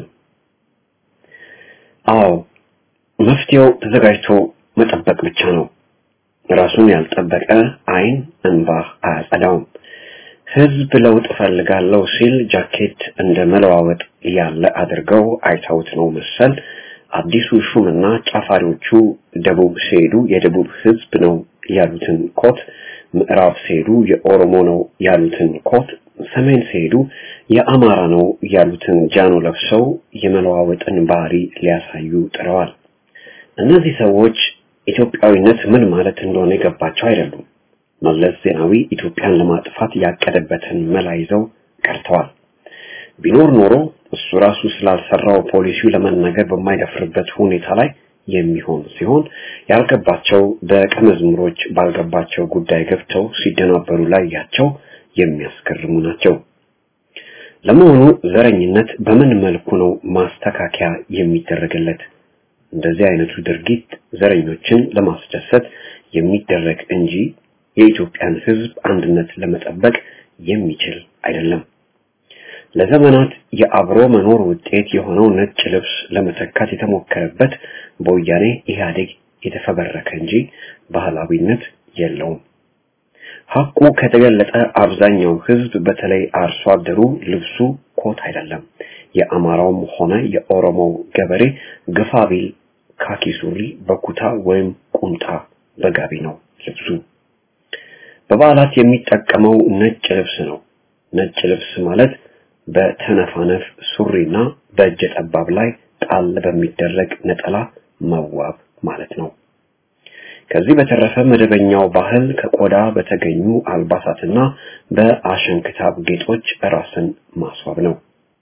አዎ መፍትሄው ተዘጋጅቶ መጠበቅ ብቻ ነው። ራሱን ያልጠበቀ አይን እንባ አያጸዳውም። ህዝብ ለውጥ እፈልጋለሁ ሲል ጃኬት እንደ መለዋወጥ ያለ አድርገው አይተውት ነው መሰል አዲሱ ሹምና ጫፋሪዎቹ ደቡብ ሲሄዱ የደቡብ ህዝብ ነው ያሉትን ኮት፣ ምዕራብ ሲሄዱ የኦሮሞ ነው ያሉትን ኮት፣ ሰሜን ሲሄዱ የአማራ ነው ያሉትን ጃኖ ለብሰው የመለዋወጥን ባህሪ ሊያሳዩ ጥረዋል። እነዚህ ሰዎች ኢትዮጵያዊነት ምን ማለት እንደሆነ የገባቸው አይደሉም። መለስ ዜናዊ ኢትዮጵያን ለማጥፋት ያቀደበትን መላ ይዘው ቀርተዋል። ቢኖር ኖሮ እሱ ራሱ ስላልሰራው ፖሊሲው ለመናገር በማይደፍርበት ሁኔታ ላይ የሚሆን ሲሆን ያልገባቸው ደቀ መዝሙሮች ባልገባቸው ጉዳይ ገብተው ሲደናበሩ ላያቸው የሚያስገርሙ ናቸው። ለመሆኑ ዘረኝነት በምን መልኩ ነው ማስተካከያ የሚደረግለት? እንደዚህ አይነቱ ድርጊት ዘረኞችን ለማስደሰት የሚደረግ እንጂ የኢትዮጵያን ሕዝብ አንድነት ለመጠበቅ የሚችል አይደለም። ለዘመናት የአብሮ መኖር ውጤት የሆነው ነጭ ልብስ ለመተካት የተሞከረበት በወያኔ ኢህአዴግ የተፈበረከ እንጂ ባህላዊነት የለውም። ሐቁ ከተገለጠ አብዛኛው ሕዝብ በተለይ አርሶ አደሩ ልብሱ ኮት አይደለም። የአማራውም ሆነ የኦሮሞው ገበሬ ግፋ ቢል ካኪ ሱሪ በኩታ ወይም ቁምጣ በጋቢ ነው ልብሱ። በበዓላት የሚጠቀመው ነጭ ልብስ ነው። ነጭ ልብስ ማለት በተነፋነፍ ሱሪና በእጀ ጠባብ ላይ ጣል በሚደረግ ነጠላ መዋብ ማለት ነው። ከዚህ በተረፈ መደበኛው ባህል ከቆዳ በተገኙ አልባሳትና በአሸንክታብ ጌጦች ራስን ማስዋብ ነው።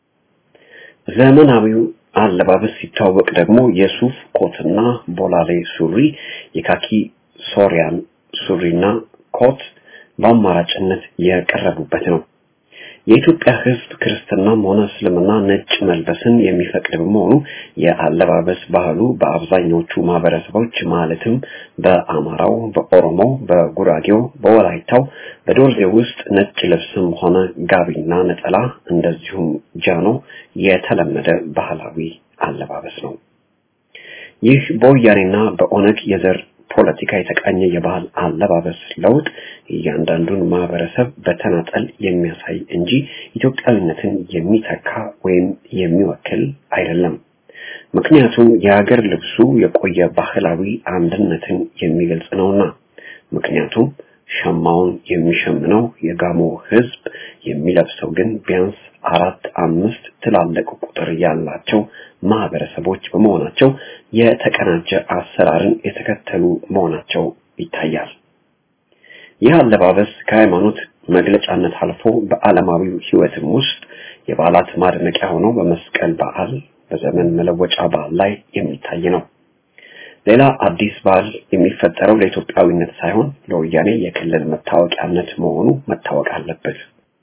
ዘመናዊው አለባበስ ሲታወቅ ደግሞ የሱፍ ኮትና ቦላሌ ሱሪ፣ የካኪ ሶሪያን ሱሪና ኮት በአማራጭነት የቀረቡበት ነው። የኢትዮጵያ ሕዝብ ክርስትናም ሆነ እስልምና ነጭ መልበስን የሚፈቅድ በመሆኑ የአለባበስ ባህሉ በአብዛኞቹ ማህበረሰቦች ማለትም በአማራው፣ በኦሮሞው፣ በጉራጌው፣ በወላይታው፣ በዶርዜ ውስጥ ነጭ ልብስም ሆነ ጋቢና ነጠላ እንደዚሁም ጃኖ የተለመደ ባህላዊ አለባበስ ነው። ይህ በወያኔና በኦነግ የዘር ፖለቲካ የተቃኘ የባህል አለባበስ ለውጥ እያንዳንዱን ማህበረሰብ በተናጠል የሚያሳይ እንጂ ኢትዮጵያዊነትን የሚተካ ወይም የሚወክል አይደለም። ምክንያቱም የሀገር ልብሱ የቆየ ባህላዊ አንድነትን የሚገልጽ ነውና። ምክንያቱም ሸማውን የሚሸምነው የጋሞ ህዝብ የሚለብሰው ግን ቢያንስ አራት አምስት ትላልቅ ቁጥር ያላቸው ማህበረሰቦች በመሆናቸው የተቀናጀ አሰራርን የተከተሉ መሆናቸው ይታያል። ይህ አለባበስ ከሃይማኖት መግለጫነት አልፎ በዓለማዊው ህይወትም ውስጥ የበዓላት ማድመቂያ ሆኖ በመስቀል በዓል፣ በዘመን መለወጫ በዓል ላይ የሚታይ ነው። ሌላ አዲስ ባህል የሚፈጠረው ለኢትዮጵያዊነት ሳይሆን ለወያኔ የክልል መታወቂያነት መሆኑ መታወቅ አለበት።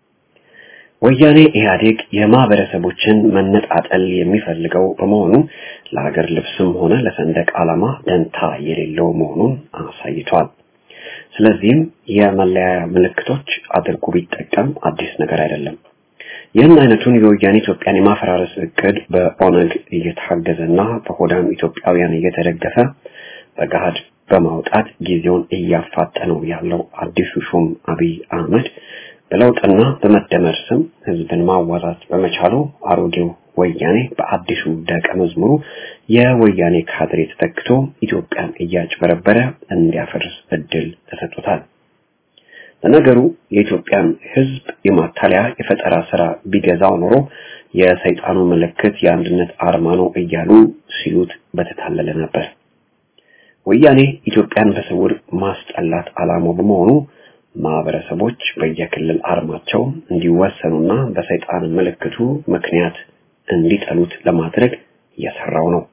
ወያኔ ኢህአዴግ የማህበረሰቦችን መነጣጠል የሚፈልገው በመሆኑ ለሀገር ልብስም ሆነ ለሰንደቅ ዓላማ ደንታ የሌለው መሆኑን አሳይቷል። ስለዚህም የመለያያ ምልክቶች አድርጎ ቢጠቀም አዲስ ነገር አይደለም። ይህን አይነቱን የወያኔ ኢትዮጵያን የማፈራረስ እቅድ በኦነግ እየታገዘና በሆዳም ኢትዮጵያውያን እየተደገፈ በገሃድ በማውጣት ጊዜውን እያፋጠነው ያለው አዲሱ ሹም አብይ አህመድ በለውጥና በመደመር ስም ህዝብን ማዋዛት በመቻሉ አሮጌው ወያኔ በአዲሱ ደቀ መዝሙሩ የወያኔ ካድሬ ተተክቶ ኢትዮጵያን እያጭበረበረ እንዲያፈርስ እድል ተሰጥቶታል። ለነገሩ የኢትዮጵያን ህዝብ የማታለያ የፈጠራ ስራ ቢገዛው ኖሮ የሰይጣኑ ምልክት የአንድነት አርማ ነው እያሉ ሲሉት በተታለለ ነበር። ወያኔ ኢትዮጵያን በስውር ማስጠላት ዓላማው በመሆኑ ማህበረሰቦች በየክልል አርማቸው እንዲወሰኑና በሰይጣን ምልክቱ ምክንያት እንዲጠሉት ለማድረግ እየሰራው ነው።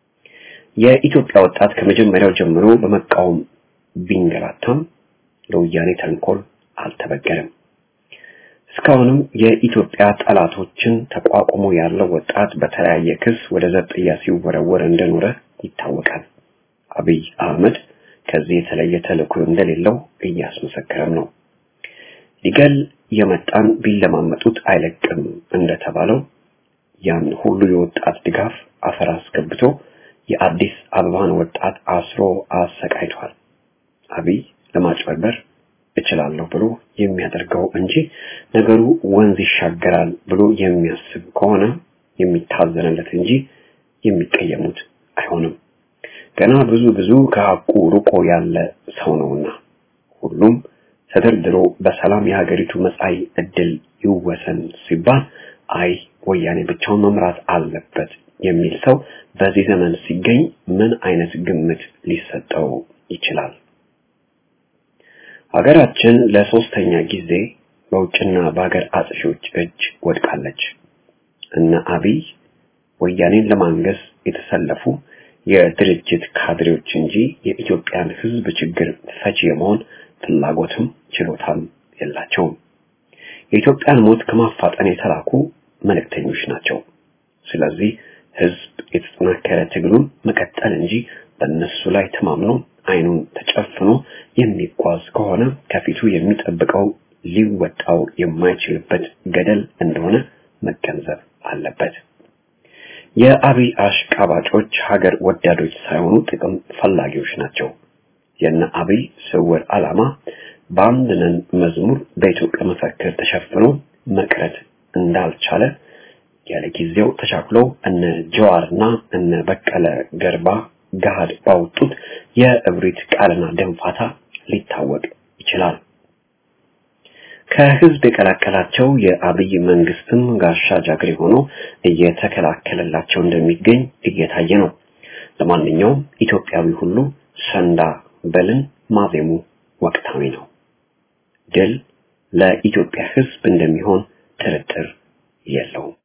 የኢትዮጵያ ወጣት ከመጀመሪያው ጀምሮ በመቃወም ቢንገላታም ለወያኔ ተንኮል አልተበገረም። እስካሁንም የኢትዮጵያ ጠላቶችን ተቋቁሞ ያለው ወጣት በተለያየ ክስ ወደ ዘብጥያ ሲወረወር እንደኖረ ይታወቃል። አብይ አህመድ ከዚህ የተለየ ተልእኮ እንደሌለው እያስመሰከረም ነው። ሊገል የመጣን ቢለማመጡት አይለቅም እንደተባለው ያን ሁሉ የወጣት ድጋፍ አፈር አስገብቶ የአዲስ አበባን ወጣት አስሮ አሰቃይቷል። አብይ ለማጭበርበር እችላለሁ ብሎ የሚያደርገው እንጂ ነገሩ ወንዝ ይሻገራል ብሎ የሚያስብ ከሆነ የሚታዘንለት እንጂ የሚቀየሙት አይሆንም። ገና ብዙ ብዙ ከሐቁ ርቆ ያለ ሰው ነውና ሁሉም ተደርድሮ በሰላም የሀገሪቱ መጻኢ ዕድል ይወሰን ሲባል አይ ወያኔ ብቻውን መምራት አለበት የሚል ሰው በዚህ ዘመን ሲገኝ ምን አይነት ግምት ሊሰጠው ይችላል? ሀገራችን ለሶስተኛ ጊዜ በውጭና በሀገር አጥፊዎች እጅ ወድቃለች። እነ አብይ ወያኔን ለማንገስ የተሰለፉ የድርጅት ካድሬዎች እንጂ የኢትዮጵያን ሕዝብ ችግር ፈቺ የመሆን ፍላጎትም ችሎታም የላቸውም። የኢትዮጵያን ሞት ከማፋጠን የተላኩ መልእክተኞች ናቸው። ስለዚህ ሕዝብ የተጠናከረ ትግሉን መቀጠል እንጂ በእነሱ ላይ ተማምኖ አይኑን ተጨፍኖ የሚጓዝ ከሆነ ከፊቱ የሚጠብቀው ሊወጣው የማይችልበት ገደል እንደሆነ መገንዘብ አለበት። የአብይ አሽቃባጮች ሀገር ወዳዶች ሳይሆኑ ጥቅም ፈላጊዎች ናቸው። የነ አብይ ስውር ዓላማ በአንድ ነን መዝሙር በኢትዮጵያ መፈክር ተሸፍኖ መቅረት እንዳልቻለ ያለ ጊዜው ተቻክሎ እነ ጀዋርና እነ በቀለ ገርባ ገሃድ ባወጡት የእብሪት ቃልና ደንፋታ ሊታወቅ ይችላል። ከህዝብ የቀላቀላቸው የአብይ መንግስትም ጋሻ ጃግሬ ሆኖ እየተከላከለላቸው እንደሚገኝ እየታየ ነው። ለማንኛውም ኢትዮጵያዊ ሁሉ ሰንዳ በልን ማዜሙ ወቅታዊ ነው። ድል ለኢትዮጵያ ህዝብ እንደሚሆን ጥርጥር የለውም።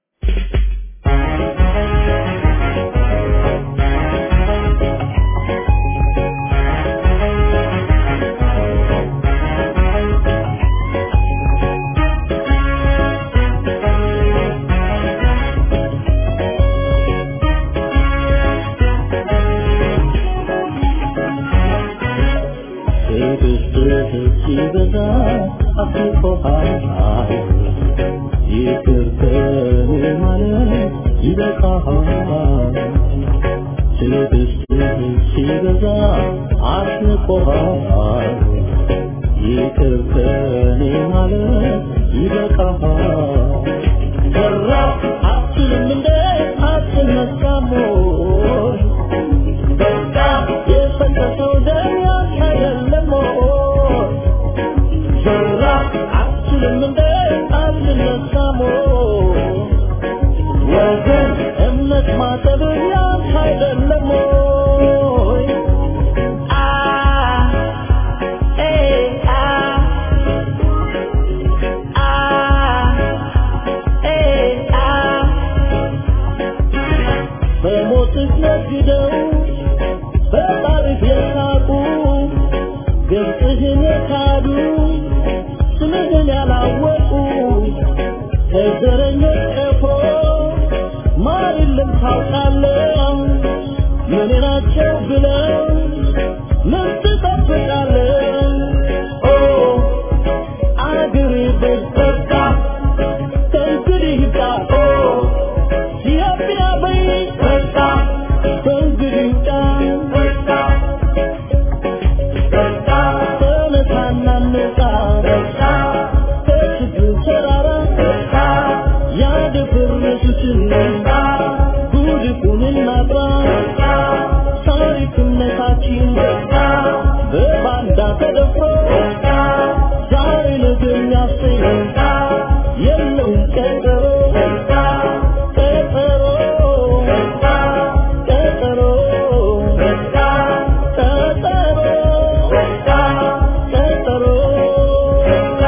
ሲበዛ አስቆሃል ይቅር ከኔ ማለት ይበቃሃል ትዕግስትህ ሲበዛ አስቆሃል ይቅር ከኔ ማለት ይበቃሃል ሰራ አትልም እንደ አትነሳም ወይ በቃ የፈሰሰው ደም ያንተ አይደለም ወይ ሰራ አትልም እንደ አትነሳም ወይ ወገን እምነት ማጠብ ያንተ አይደለም ወይ አ ኤ አ አ ኤ አ በሞትህ ነግደው በጣሪፍ የሳቁ ገጽህን የካዱ ስምህን ያላወቁ ከዘረኞች ቀፎ ማር የለም ታውቃለህ ምን ናቸው ብለው ምን ትጠብቃለህ ኦ አገሬ በበቃ ከእንግዲህ ይብቃ ኦ ኢትዮጵያ በይ በቃ ከእንግዲህ ይብቃ በቃ በቃ ተነሳና እንውጣ በቃ ከችግር ተራራ በቃ ያደፈረሱትን በቃ ጉድፉን እናጥራ በቃ ታሪክነታችን በቃ በባንዳ ተደፍሮ በቃ ዛሬ ነገ የሚያሰኝ በቃ የለውም ቀጠሮ በቃ ቀጠሮ በቃ ቀጠሮ በቃ ቀጠሮ በቃ ቀጠሮ በቃ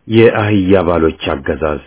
የአህያ ባሎች አገዛዝ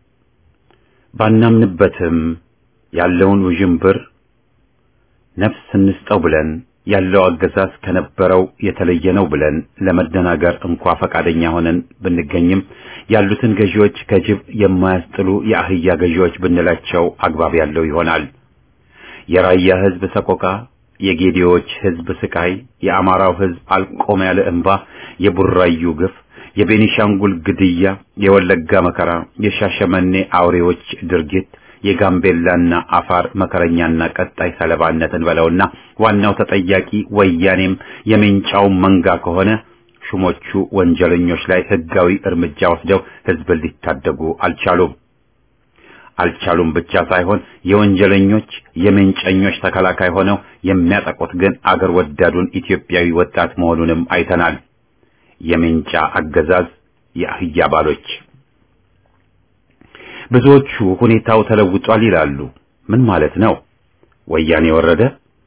ባናምንበትም ያለውን ውዥንብር ነፍስ እንስጠው ብለን ያለው አገዛዝ ከነበረው የተለየ ነው ብለን ለመደናገር እንኳ ፈቃደኛ ሆነን ብንገኝም ያሉትን ገዢዎች ከጅብ የማያስጥሉ የአህያ ገዢዎች ብንላቸው አግባብ ያለው ይሆናል። የራያ ህዝብ ሰቆቃ፣ የጌዲዎች ህዝብ ስቃይ፣ የአማራው ህዝብ አልቆም ያለ እንባ፣ የቡራዩ ግፍ፣ የቤኒሻንጉል ግድያ፣ የወለጋ መከራ፣ የሻሸመኔ አውሬዎች ድርጊት የጋምቤላና አፋር መከረኛና ቀጣይ ሰለባነትን በለውና ዋናው ተጠያቂ ወያኔም የሜንጫው መንጋ ከሆነ ሹሞቹ ወንጀለኞች ላይ ህጋዊ እርምጃ ወስደው ህዝብን ሊታደጉ አልቻሉም። አልቻሉም ብቻ ሳይሆን የወንጀለኞች የሜንጨኞች ተከላካይ ሆነው የሚያጠቁት ግን አገር ወዳዱን ኢትዮጵያዊ ወጣት መሆኑንም አይተናል። የሜንጫ አገዛዝ የአህያ ባሎች ብዙዎቹ ሁኔታው ተለውጧል ይላሉ። ምን ማለት ነው? ወያኔ ወረደ፣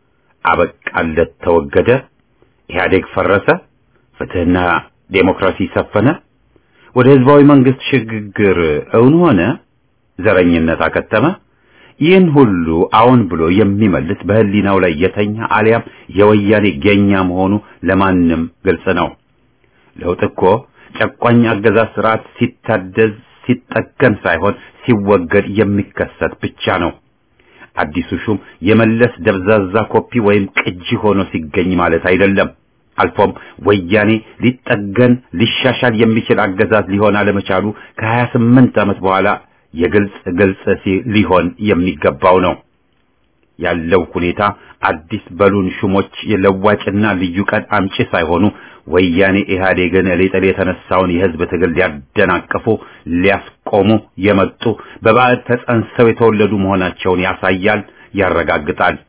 አበቃለት፣ ተወገደ፣ ኢህአዴግ ፈረሰ፣ ፍትህና ዴሞክራሲ ሰፈነ፣ ወደ ህዝባዊ መንግስት ሽግግር እውን ሆነ፣ ዘረኝነት አከተመ። ይህን ሁሉ አዎን ብሎ የሚመልስ በህሊናው ላይ የተኛ አሊያም የወያኔ ገኛ መሆኑ ለማንም ግልጽ ነው። ለውጥ እኮ ጨቋኝ አገዛዝ ስርዓት ሲታደዝ ሲጠገን ሳይሆን ሲወገድ የሚከሰት ብቻ ነው። አዲሱ ሹም የመለስ ደብዛዛ ኮፒ ወይም ቅጂ ሆኖ ሲገኝ ማለት አይደለም። አልፎም ወያኔ ሊጠገን ሊሻሻል የሚችል አገዛዝ ሊሆን አለመቻሉ ከሀያ ስምንት ዓመት በኋላ የግልጽ ግልጽ ሊሆን የሚገባው ነው። ያለው ሁኔታ አዲስ በሉን ሹሞች የለዋጭና ልዩ ቀን አምጪ ሳይሆኑ ወያኔ ኢህአዴግን ሊጥል የተነሳውን የህዝብ ትግል ሊያደናቅፉ ሊያስቆሙ የመጡ በባዕድ ተጸንሰው የተወለዱ መሆናቸውን ያሳያል፣ ያረጋግጣል።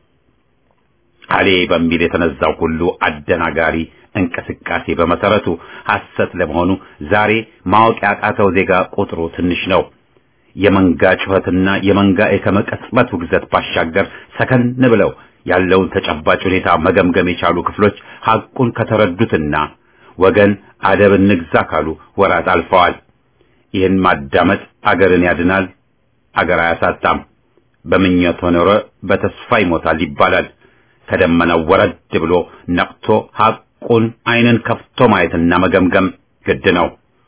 አሌ በሚል የተነዛው ሁሉ አደናጋሪ እንቅስቃሴ በመሰረቱ ሐሰት ለመሆኑ ዛሬ ማወቅ ያቃተው ዜጋ ቁጥሩ ትንሽ ነው። የመንጋ ጩኸትና የመንጋ የከመቀጽበት ውግዘት ባሻገር ሰከን ብለው ያለውን ተጨባጭ ሁኔታ መገምገም የቻሉ ክፍሎች ሐቁን ከተረዱትና ወገን አደብ እንግዛ ካሉ ወራት አልፈዋል። ይህን ማዳመጥ አገርን ያድናል፣ አገር አያሳጣም። በምኞት ኖረ በተስፋ ይሞታል ይባላል። ከደመናው ወረድ ብሎ ነቅቶ ሐቁን ዓይንን ከፍቶ ማየትና መገምገም ግድ ነው።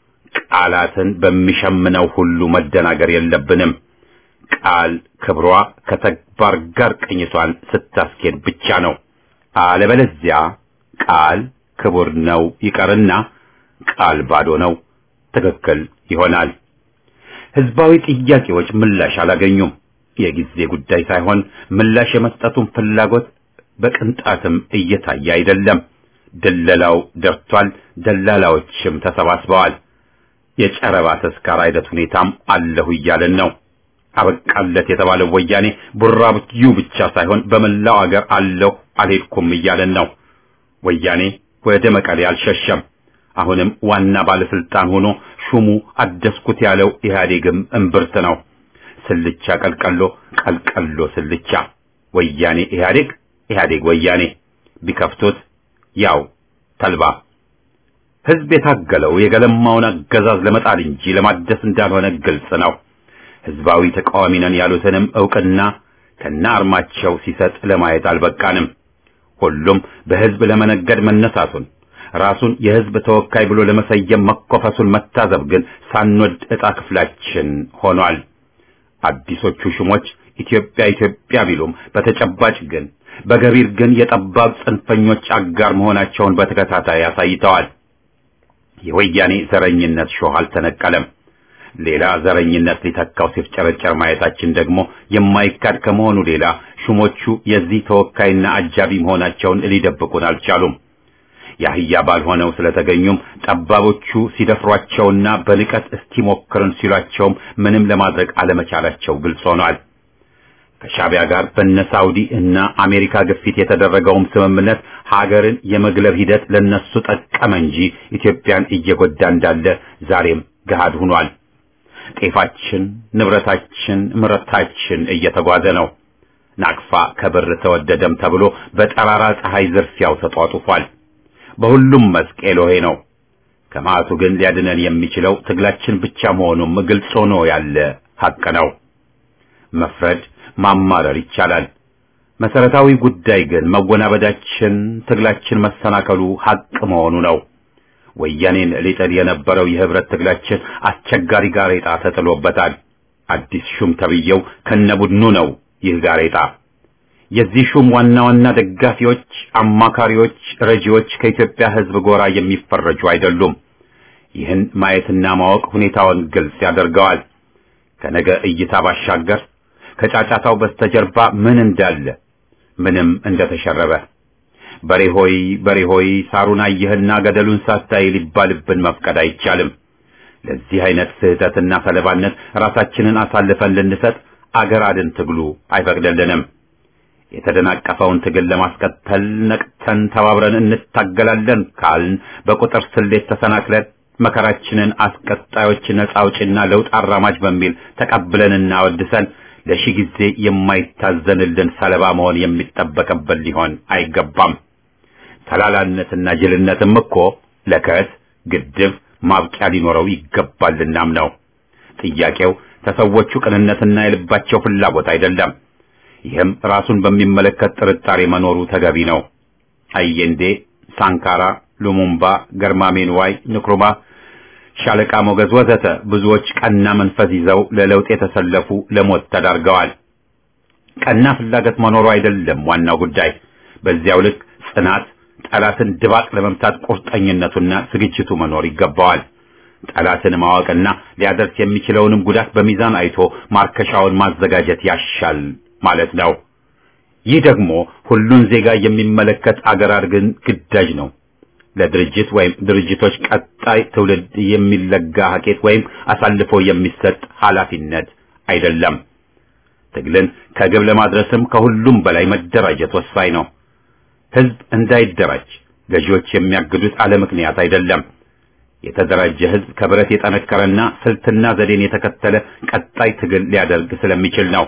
ቃላትን በሚሸምነው ሁሉ መደናገር የለብንም። ቃል ክብሯ ከተግባር ጋር ቅኝቷን ስታስኬድ ብቻ ነው። አለበለዚያ ቃል ክቡር ነው ይቀርና ቃል ባዶ ነው ትክክል ይሆናል። ህዝባዊ ጥያቄዎች ምላሽ አላገኙም። የጊዜ ጉዳይ ሳይሆን ምላሽ የመስጠቱን ፍላጎት በቅንጣትም እየታየ አይደለም። ደለላው ደርቷል። ደላላዎችም ተሰባስበዋል። የጨረባ ተስካር አይነት ሁኔታም አለሁ እያለን ነው። አበቃለት የተባለው ወያኔ ቡራብዩ ብቻ ሳይሆን በመላው አገር አለሁ አልሄድኩም እያለን ነው። ወያኔ ወደ መቀሌ አልሸሸም። አሁንም ዋና ባለስልጣን ሆኖ ሹሙ አደስኩት ያለው ኢህአዴግም እምብርት ነው። ስልቻ ቀልቀሎ፣ ቀልቀሎ ስልቻ፣ ወያኔ ኢህአዴግ፣ ኢህአዴግ ወያኔ፣ ቢከፍቱት ያው ተልባ። ህዝብ የታገለው የገለማውን አገዛዝ ለመጣል እንጂ ለማደስ እንዳልሆነ ግልጽ ነው። ህዝባዊ ተቃዋሚ ነን ያሉትንም ዕውቅና ከነ አርማቸው ሲሰጥ ለማየት አልበቃንም። ሁሉም በህዝብ ለመነገድ መነሳቱን ራሱን የህዝብ ተወካይ ብሎ ለመሰየም መኮፈሱን መታዘብ ግን ሳንወድ ዕጣ ክፍላችን ሆኗል። አዲሶቹ ሹሞች ኢትዮጵያ ኢትዮጵያ ቢሉም በተጨባጭ ግን በገቢር ግን የጠባብ ጽንፈኞች አጋር መሆናቸውን በተከታታይ አሳይተዋል። የወያኔ ዘረኝነት ሾህ አልተነቀለም። ሌላ ዘረኝነት ሊተካው ሲፍጨረጨር ማየታችን ደግሞ የማይካድ ከመሆኑ ሌላ ሹሞቹ የዚህ ተወካይና አጃቢ መሆናቸውን ሊደብቁን አልቻሉም። የአህያ ባልሆነው ስለተገኙም ጠባቦቹ ሲደፍሯቸውና በንቀት እስቲሞክርን ሲሏቸውም ምንም ለማድረግ አለመቻላቸው ግልጽ ሆኗል። ከሻቢያ ጋር በነ ሳውዲ እና አሜሪካ ግፊት የተደረገውም ስምምነት ሀገርን የመግለብ ሂደት ለነሱ ጠቀመ እንጂ ኢትዮጵያን እየጎዳ እንዳለ ዛሬም ገሃድ ሆኗል። ጤፋችን፣ ንብረታችን፣ ምርታችን እየተጓዘ ነው። ናቅፋ ከብር ተወደደም ተብሎ በጠራራ ፀሐይ ዝርፊያው ተጧጡፏል። በሁሉም መስክ ኤሎሄ ነው። ከመዓቱ ግን ሊያድነን የሚችለው ትግላችን ብቻ መሆኑም ግልጽ ሆኖ ያለ ሐቅ ነው። መፍረድ፣ ማማረር ይቻላል። መሰረታዊ ጉዳይ ግን መወናበዳችን፣ ትግላችን መሰናከሉ ሐቅ መሆኑ ነው። ወያኔን ሊጥል የነበረው የህብረት ትግላችን አስቸጋሪ ጋሬጣ ተጥሎበታል። አዲስ ሹም ተብዬው ከነቡድኑ ነው ይህ ጋሬጣ። የዚህ ሹም ዋና ዋና ደጋፊዎች፣ አማካሪዎች፣ ረጂዎች ከኢትዮጵያ ህዝብ ጎራ የሚፈረጁ አይደሉም። ይህን ማየትና ማወቅ ሁኔታውን ግልጽ ያደርገዋል። ከነገ እይታ ባሻገር ከጫጫታው በስተጀርባ ምን እንዳለ ምንም እንደተሸረበ በሬ ሆይ በሬ ሆይ ሳሩን አየህና ገደሉን ሳታይ ሊባልብን መፍቀድ አይቻልም። ለዚህ አይነት ስህተትና ሰለባነት ራሳችንን አሳልፈን ልንሰጥ አገር አድን ትግሉ አይፈቅድልንም። የተደናቀፈውን ትግል ለማስቀጠል ነቅተን ተባብረን እንታገላለን ካልን በቁጥር ስሌት ተሰናክለን መከራችንን አስቀጣዮች ነጻ አውጪና ለውጥ አራማጅ በሚል ተቀብለንና ወድሰን ለሺህ ጊዜ የማይታዘንልን ሰለባ መሆን የሚጠበቅብን ሊሆን አይገባም። ተላላነትና ጅልነትም እኮ ለከት ግድብ ማብቂያ ሊኖረው ይገባልናም ነው። ጥያቄው ተሰዎቹ ቅንነትና የልባቸው ፍላጎት አይደለም። ይህም ራሱን በሚመለከት ጥርጣሬ መኖሩ ተገቢ ነው። አየንዴ፣ ሳንካራ፣ ሉሙምባ፣ ገርማሜ ንዋይ፣ ንክሩማ፣ ሻለቃ ሞገዝ ወዘተ ብዙዎች ቀና መንፈስ ይዘው ለለውጥ የተሰለፉ ለሞት ተዳርገዋል። ቀና ፍላጎት መኖሩ አይደለም ዋናው ጉዳይ። በዚያው ልክ ጽናት፣ ጠላትን ድባቅ ለመምታት ቁርጠኝነቱና ዝግጅቱ መኖር ይገባዋል። ጠላትን ማወቅና ሊያደርስ የሚችለውንም ጉዳት በሚዛን አይቶ ማርከሻውን ማዘጋጀት ያሻል ማለት ነው። ይህ ደግሞ ሁሉን ዜጋ የሚመለከት አገር አድርግን ግዳጅ ነው። ለድርጅት ወይም ድርጅቶች ቀጣይ ትውልድ የሚለጋ ሀኬት ወይም አሳልፎ የሚሰጥ ኃላፊነት አይደለም። ትግልን ከግብ ለማድረስም ከሁሉም በላይ መደራጀት ወሳኝ ነው። ህዝብ እንዳይደራጅ ገዢዎች የሚያግዱት አለ ምክንያት አይደለም። የተደራጀ ህዝብ ከብረት የጠነከረና ስልትና ዘዴን የተከተለ ቀጣይ ትግል ሊያደርግ ስለሚችል ነው።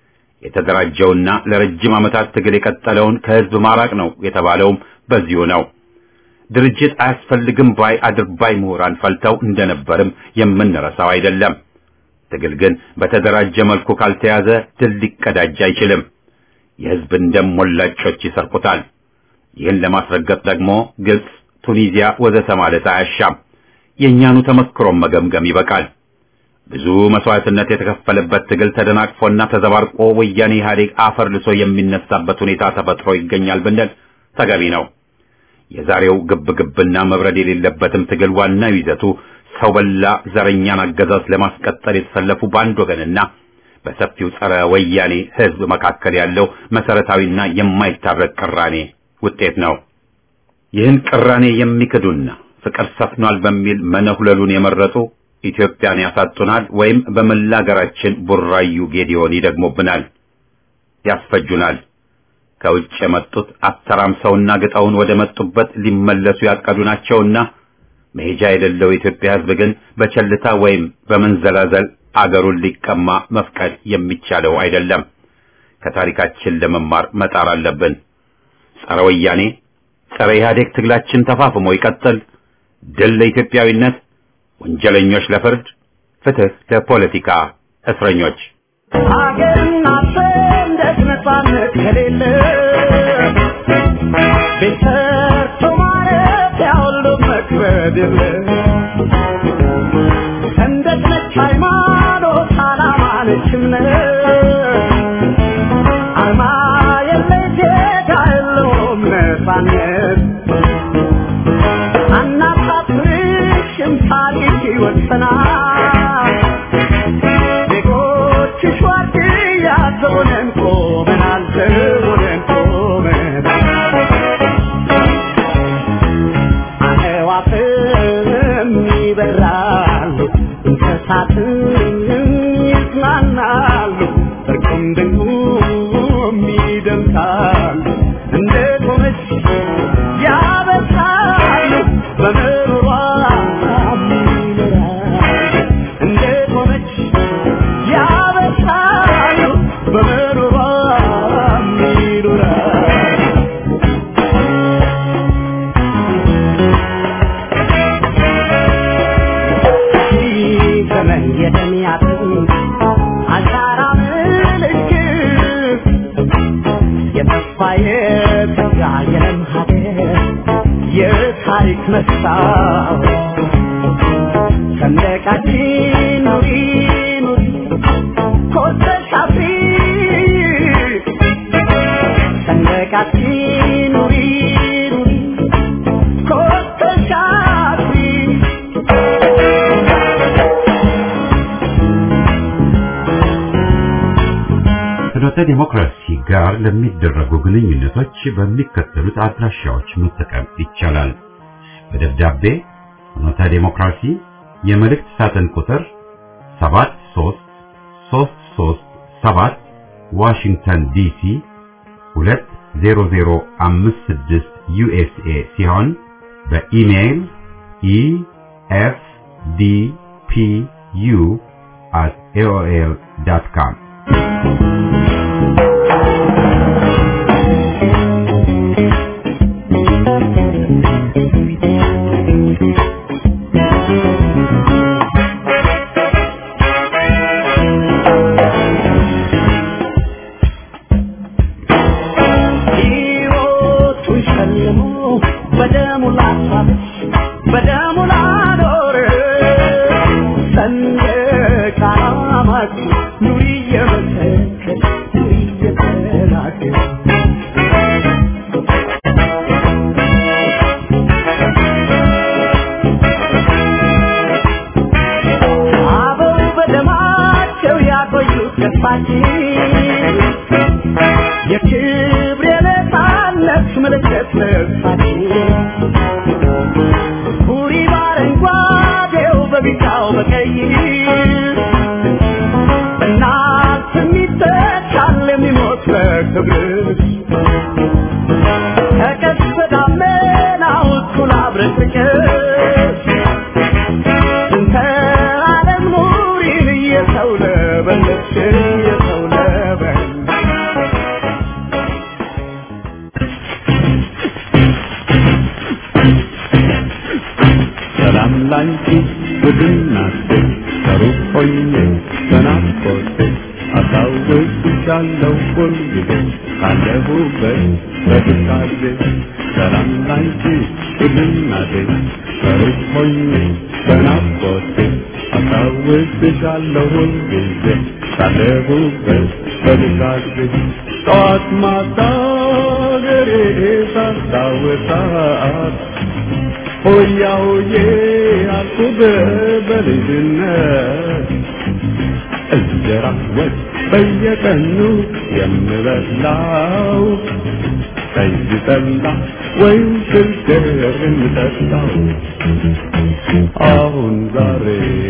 የተደራጀውና ለረጅም ዓመታት ትግል የቀጠለውን ከህዝብ ማራቅ ነው የተባለውም በዚሁ ነው። ድርጅት አያስፈልግም ባይ አድርባይ ምሁራን ፈልተው እንደነበርም የምንረሳው አይደለም። ትግል ግን በተደራጀ መልኩ ካልተያዘ ድል ሊቀዳጅ አይችልም። የህዝብን ደም ሞላጮች ይሰርቁታል። ይህን ለማስረገጥ ደግሞ ግብጽ፣ ቱኒዚያ ወዘተ ማለት አያሻም። የእኛኑ ተመክሮም መገምገም ይበቃል። ብዙ መስዋዕትነት የተከፈለበት ትግል ተደናቅፎና ተዘባርቆ ወያኔ ኢህአዴግ አፈር ልሶ የሚነሳበት ሁኔታ ተፈጥሮ ይገኛል ብንል ተገቢ ነው። የዛሬው ግብ ግብና መብረድ የሌለበትም ትግል ዋናው ይዘቱ ሰው በላ ዘረኛን አገዛዝ ለማስቀጠል የተሰለፉ በአንድ ወገንና በሰፊው ጸረ ወያኔ ህዝብ መካከል ያለው መሰረታዊና የማይታረቅ ቅራኔ ውጤት ነው። ይህን ቅራኔ የሚክዱና ፍቅር ሰፍኗል በሚል መነሁለሉን የመረጡ ኢትዮጵያን ያሳጡናል ወይም በመላ ሀገራችን ቡራዩ ጌዲዮን ይደግሙብናል፣ ያስፈጁናል። ከውጭ የመጡት አተራምሰውና ግጠውን ወደ መጡበት ሊመለሱ ያቀዱ ናቸውና መሄጃ የሌለው የኢትዮጵያ ህዝብ ግን በቸልታ ወይም በመንዘላዘል አገሩን ሊቀማ መፍቀድ የሚቻለው አይደለም። ከታሪካችን ለመማር መጣር አለብን። ጸረ ወያኔ ጸረ ኢህአዴግ ትግላችን ተፋፍሞ ይቀጥል። ድል ለኢትዮጵያዊነት፣ ወንጀለኞች ለፍርድ፣ ፍትህ ለፖለቲካ እስረኞች። ሀገርና ሰንደቅ ነፃነት ከሌለ ቤት ሰርቶ ማለት ያሁሉ መክበድ የለ ሰንደቅ ነች ሃይማኖት፣ ዓላማ ነች እምነት አርማ የለሽ ዜጋ የለውም ነፃነት አናሳፍርሽም ታሪክ ይወሰናል ዜጎችሽ ዋርድያ ዘቦነን ቆመናል ዘቦነን ቆመናል አዕዋፍም ይበራሉ እንስሳትም ይዝናናሉ እርቁም ድንቁም ይደምቃሉ እንደ ቆመች ያበሳሉ በምሮሯ ይኖራሉ አሻራ ምልክት የተስፋ የተጋ የለም ሀገር የታሪክ መስታወት ሰንደቃችን ኑሪ ኑሪ ኮርተሽ አፍሪ ሰንደቃችን ኑሪ ኑሪ ኮርተሽ አፍሪ ፍኖተ ዲሞክራሲ ጋር ለሚደረጉ ግንኙነቶች በሚከተሉት አድራሻዎች መጠቀም ይቻላል። በደብዳቤ ፍኖተ ዲሞክራሲ የመልእክት ሳጥን ቁጥር 73337 ዋሽንግተን ዲሲ 20056 ዩኤስኤ ሲሆን በኢሜይል ኢኤፍዲፒዩ at aol.com ሕይወቱን ሸልሞ በደሙ ላሳብስ በደሙ ላኖር ሰንደቅ ዓላማችን ኑሪ እየመሰከር ኑሪ እየተናገር አበው በደማቸው ያቆዩት ገጽታችን የክብር የነፃነት ምልክት ልብሳችን ቡሪ በአረንጓዴው በቢጫው በቀይ እናት የሚተካል የሚሞት ለክብር ከቀስተ ደመናው እኩል አብረን ፍቅር እንተ ዓለም ኑሪን እየሰው ለበለች እየሰው ለበለች ሰላም ላንቺ ውድናቴ ከሩቅ ሆኜ በናፍቆቴ አስታውስሻለሁ ሁልጊዜ ካለሁበት በትካዜ ሰላም ላንቺ ውድናቴ ከሩቅ ሆኜ በናፍቆቴ አስታውስሻለሁ ሁልጊዜ ካለሁበት በትካዜ ጠዋት ማታ ገሬ ሳስታውሳት ሆያ ሆዬ አልኩብ በልጅነት እንጀራ ወጥ በየቀኑ የምበላው ጠጅ ጠላ ወይም ስልገር የምጠጣው አሁን ዛሬ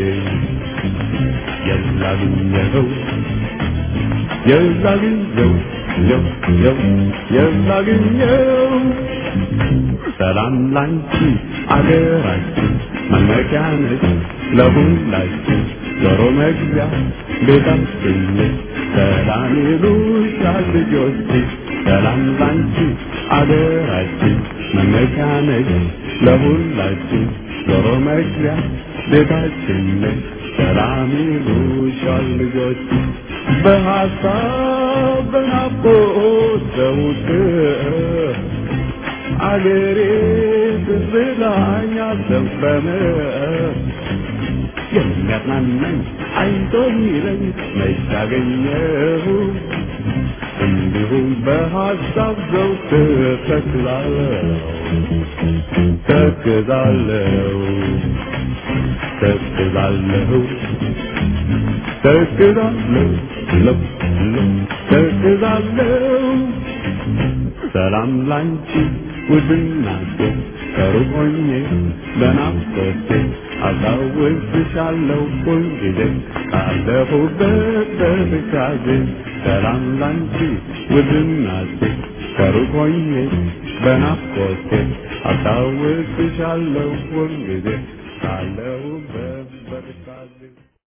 የላግኘው የላግኘው የው የው የላግኘው ሰላም ላንቺ አገራችን መመኪያ ነች ለሁላችን ዞሮ መግቢያ ቤታችን ነች ሰላም ይሉሻል ልጆች ሰላም ላንቺ አገራችን መመኪያ ነች ለሁላችን ዞሮ መግቢያ ቤታችን ነች ሰላም ይሉሻል ልጆች በሀሳብ በናፍቆት ዘውትር አገሬ ትዝላኝ አልዘንበመ የሚያጽናናኝ አይቶ ሚለኝ መች አገኘሁ እንዲሁም በሀሳብ ዘውትር ተክዛለሁ ተክዛለሁ ተክዛለሁ ተክዛለሁ ለው ለው ተክዛለሁ ሰላም ላንቺ ውድናቴ ከሩቅ ሆኜ በናፍቆቴ አስታውስሻለሁ ሁልጊዜ ካለሁበት በትካዜ ሰላም ላንቺ ውድናቴ ከሩቅ ሆኜ በናፍቆቴ አስታውስሻለሁ ሁልጊዜ ካለሁበት በትካዜ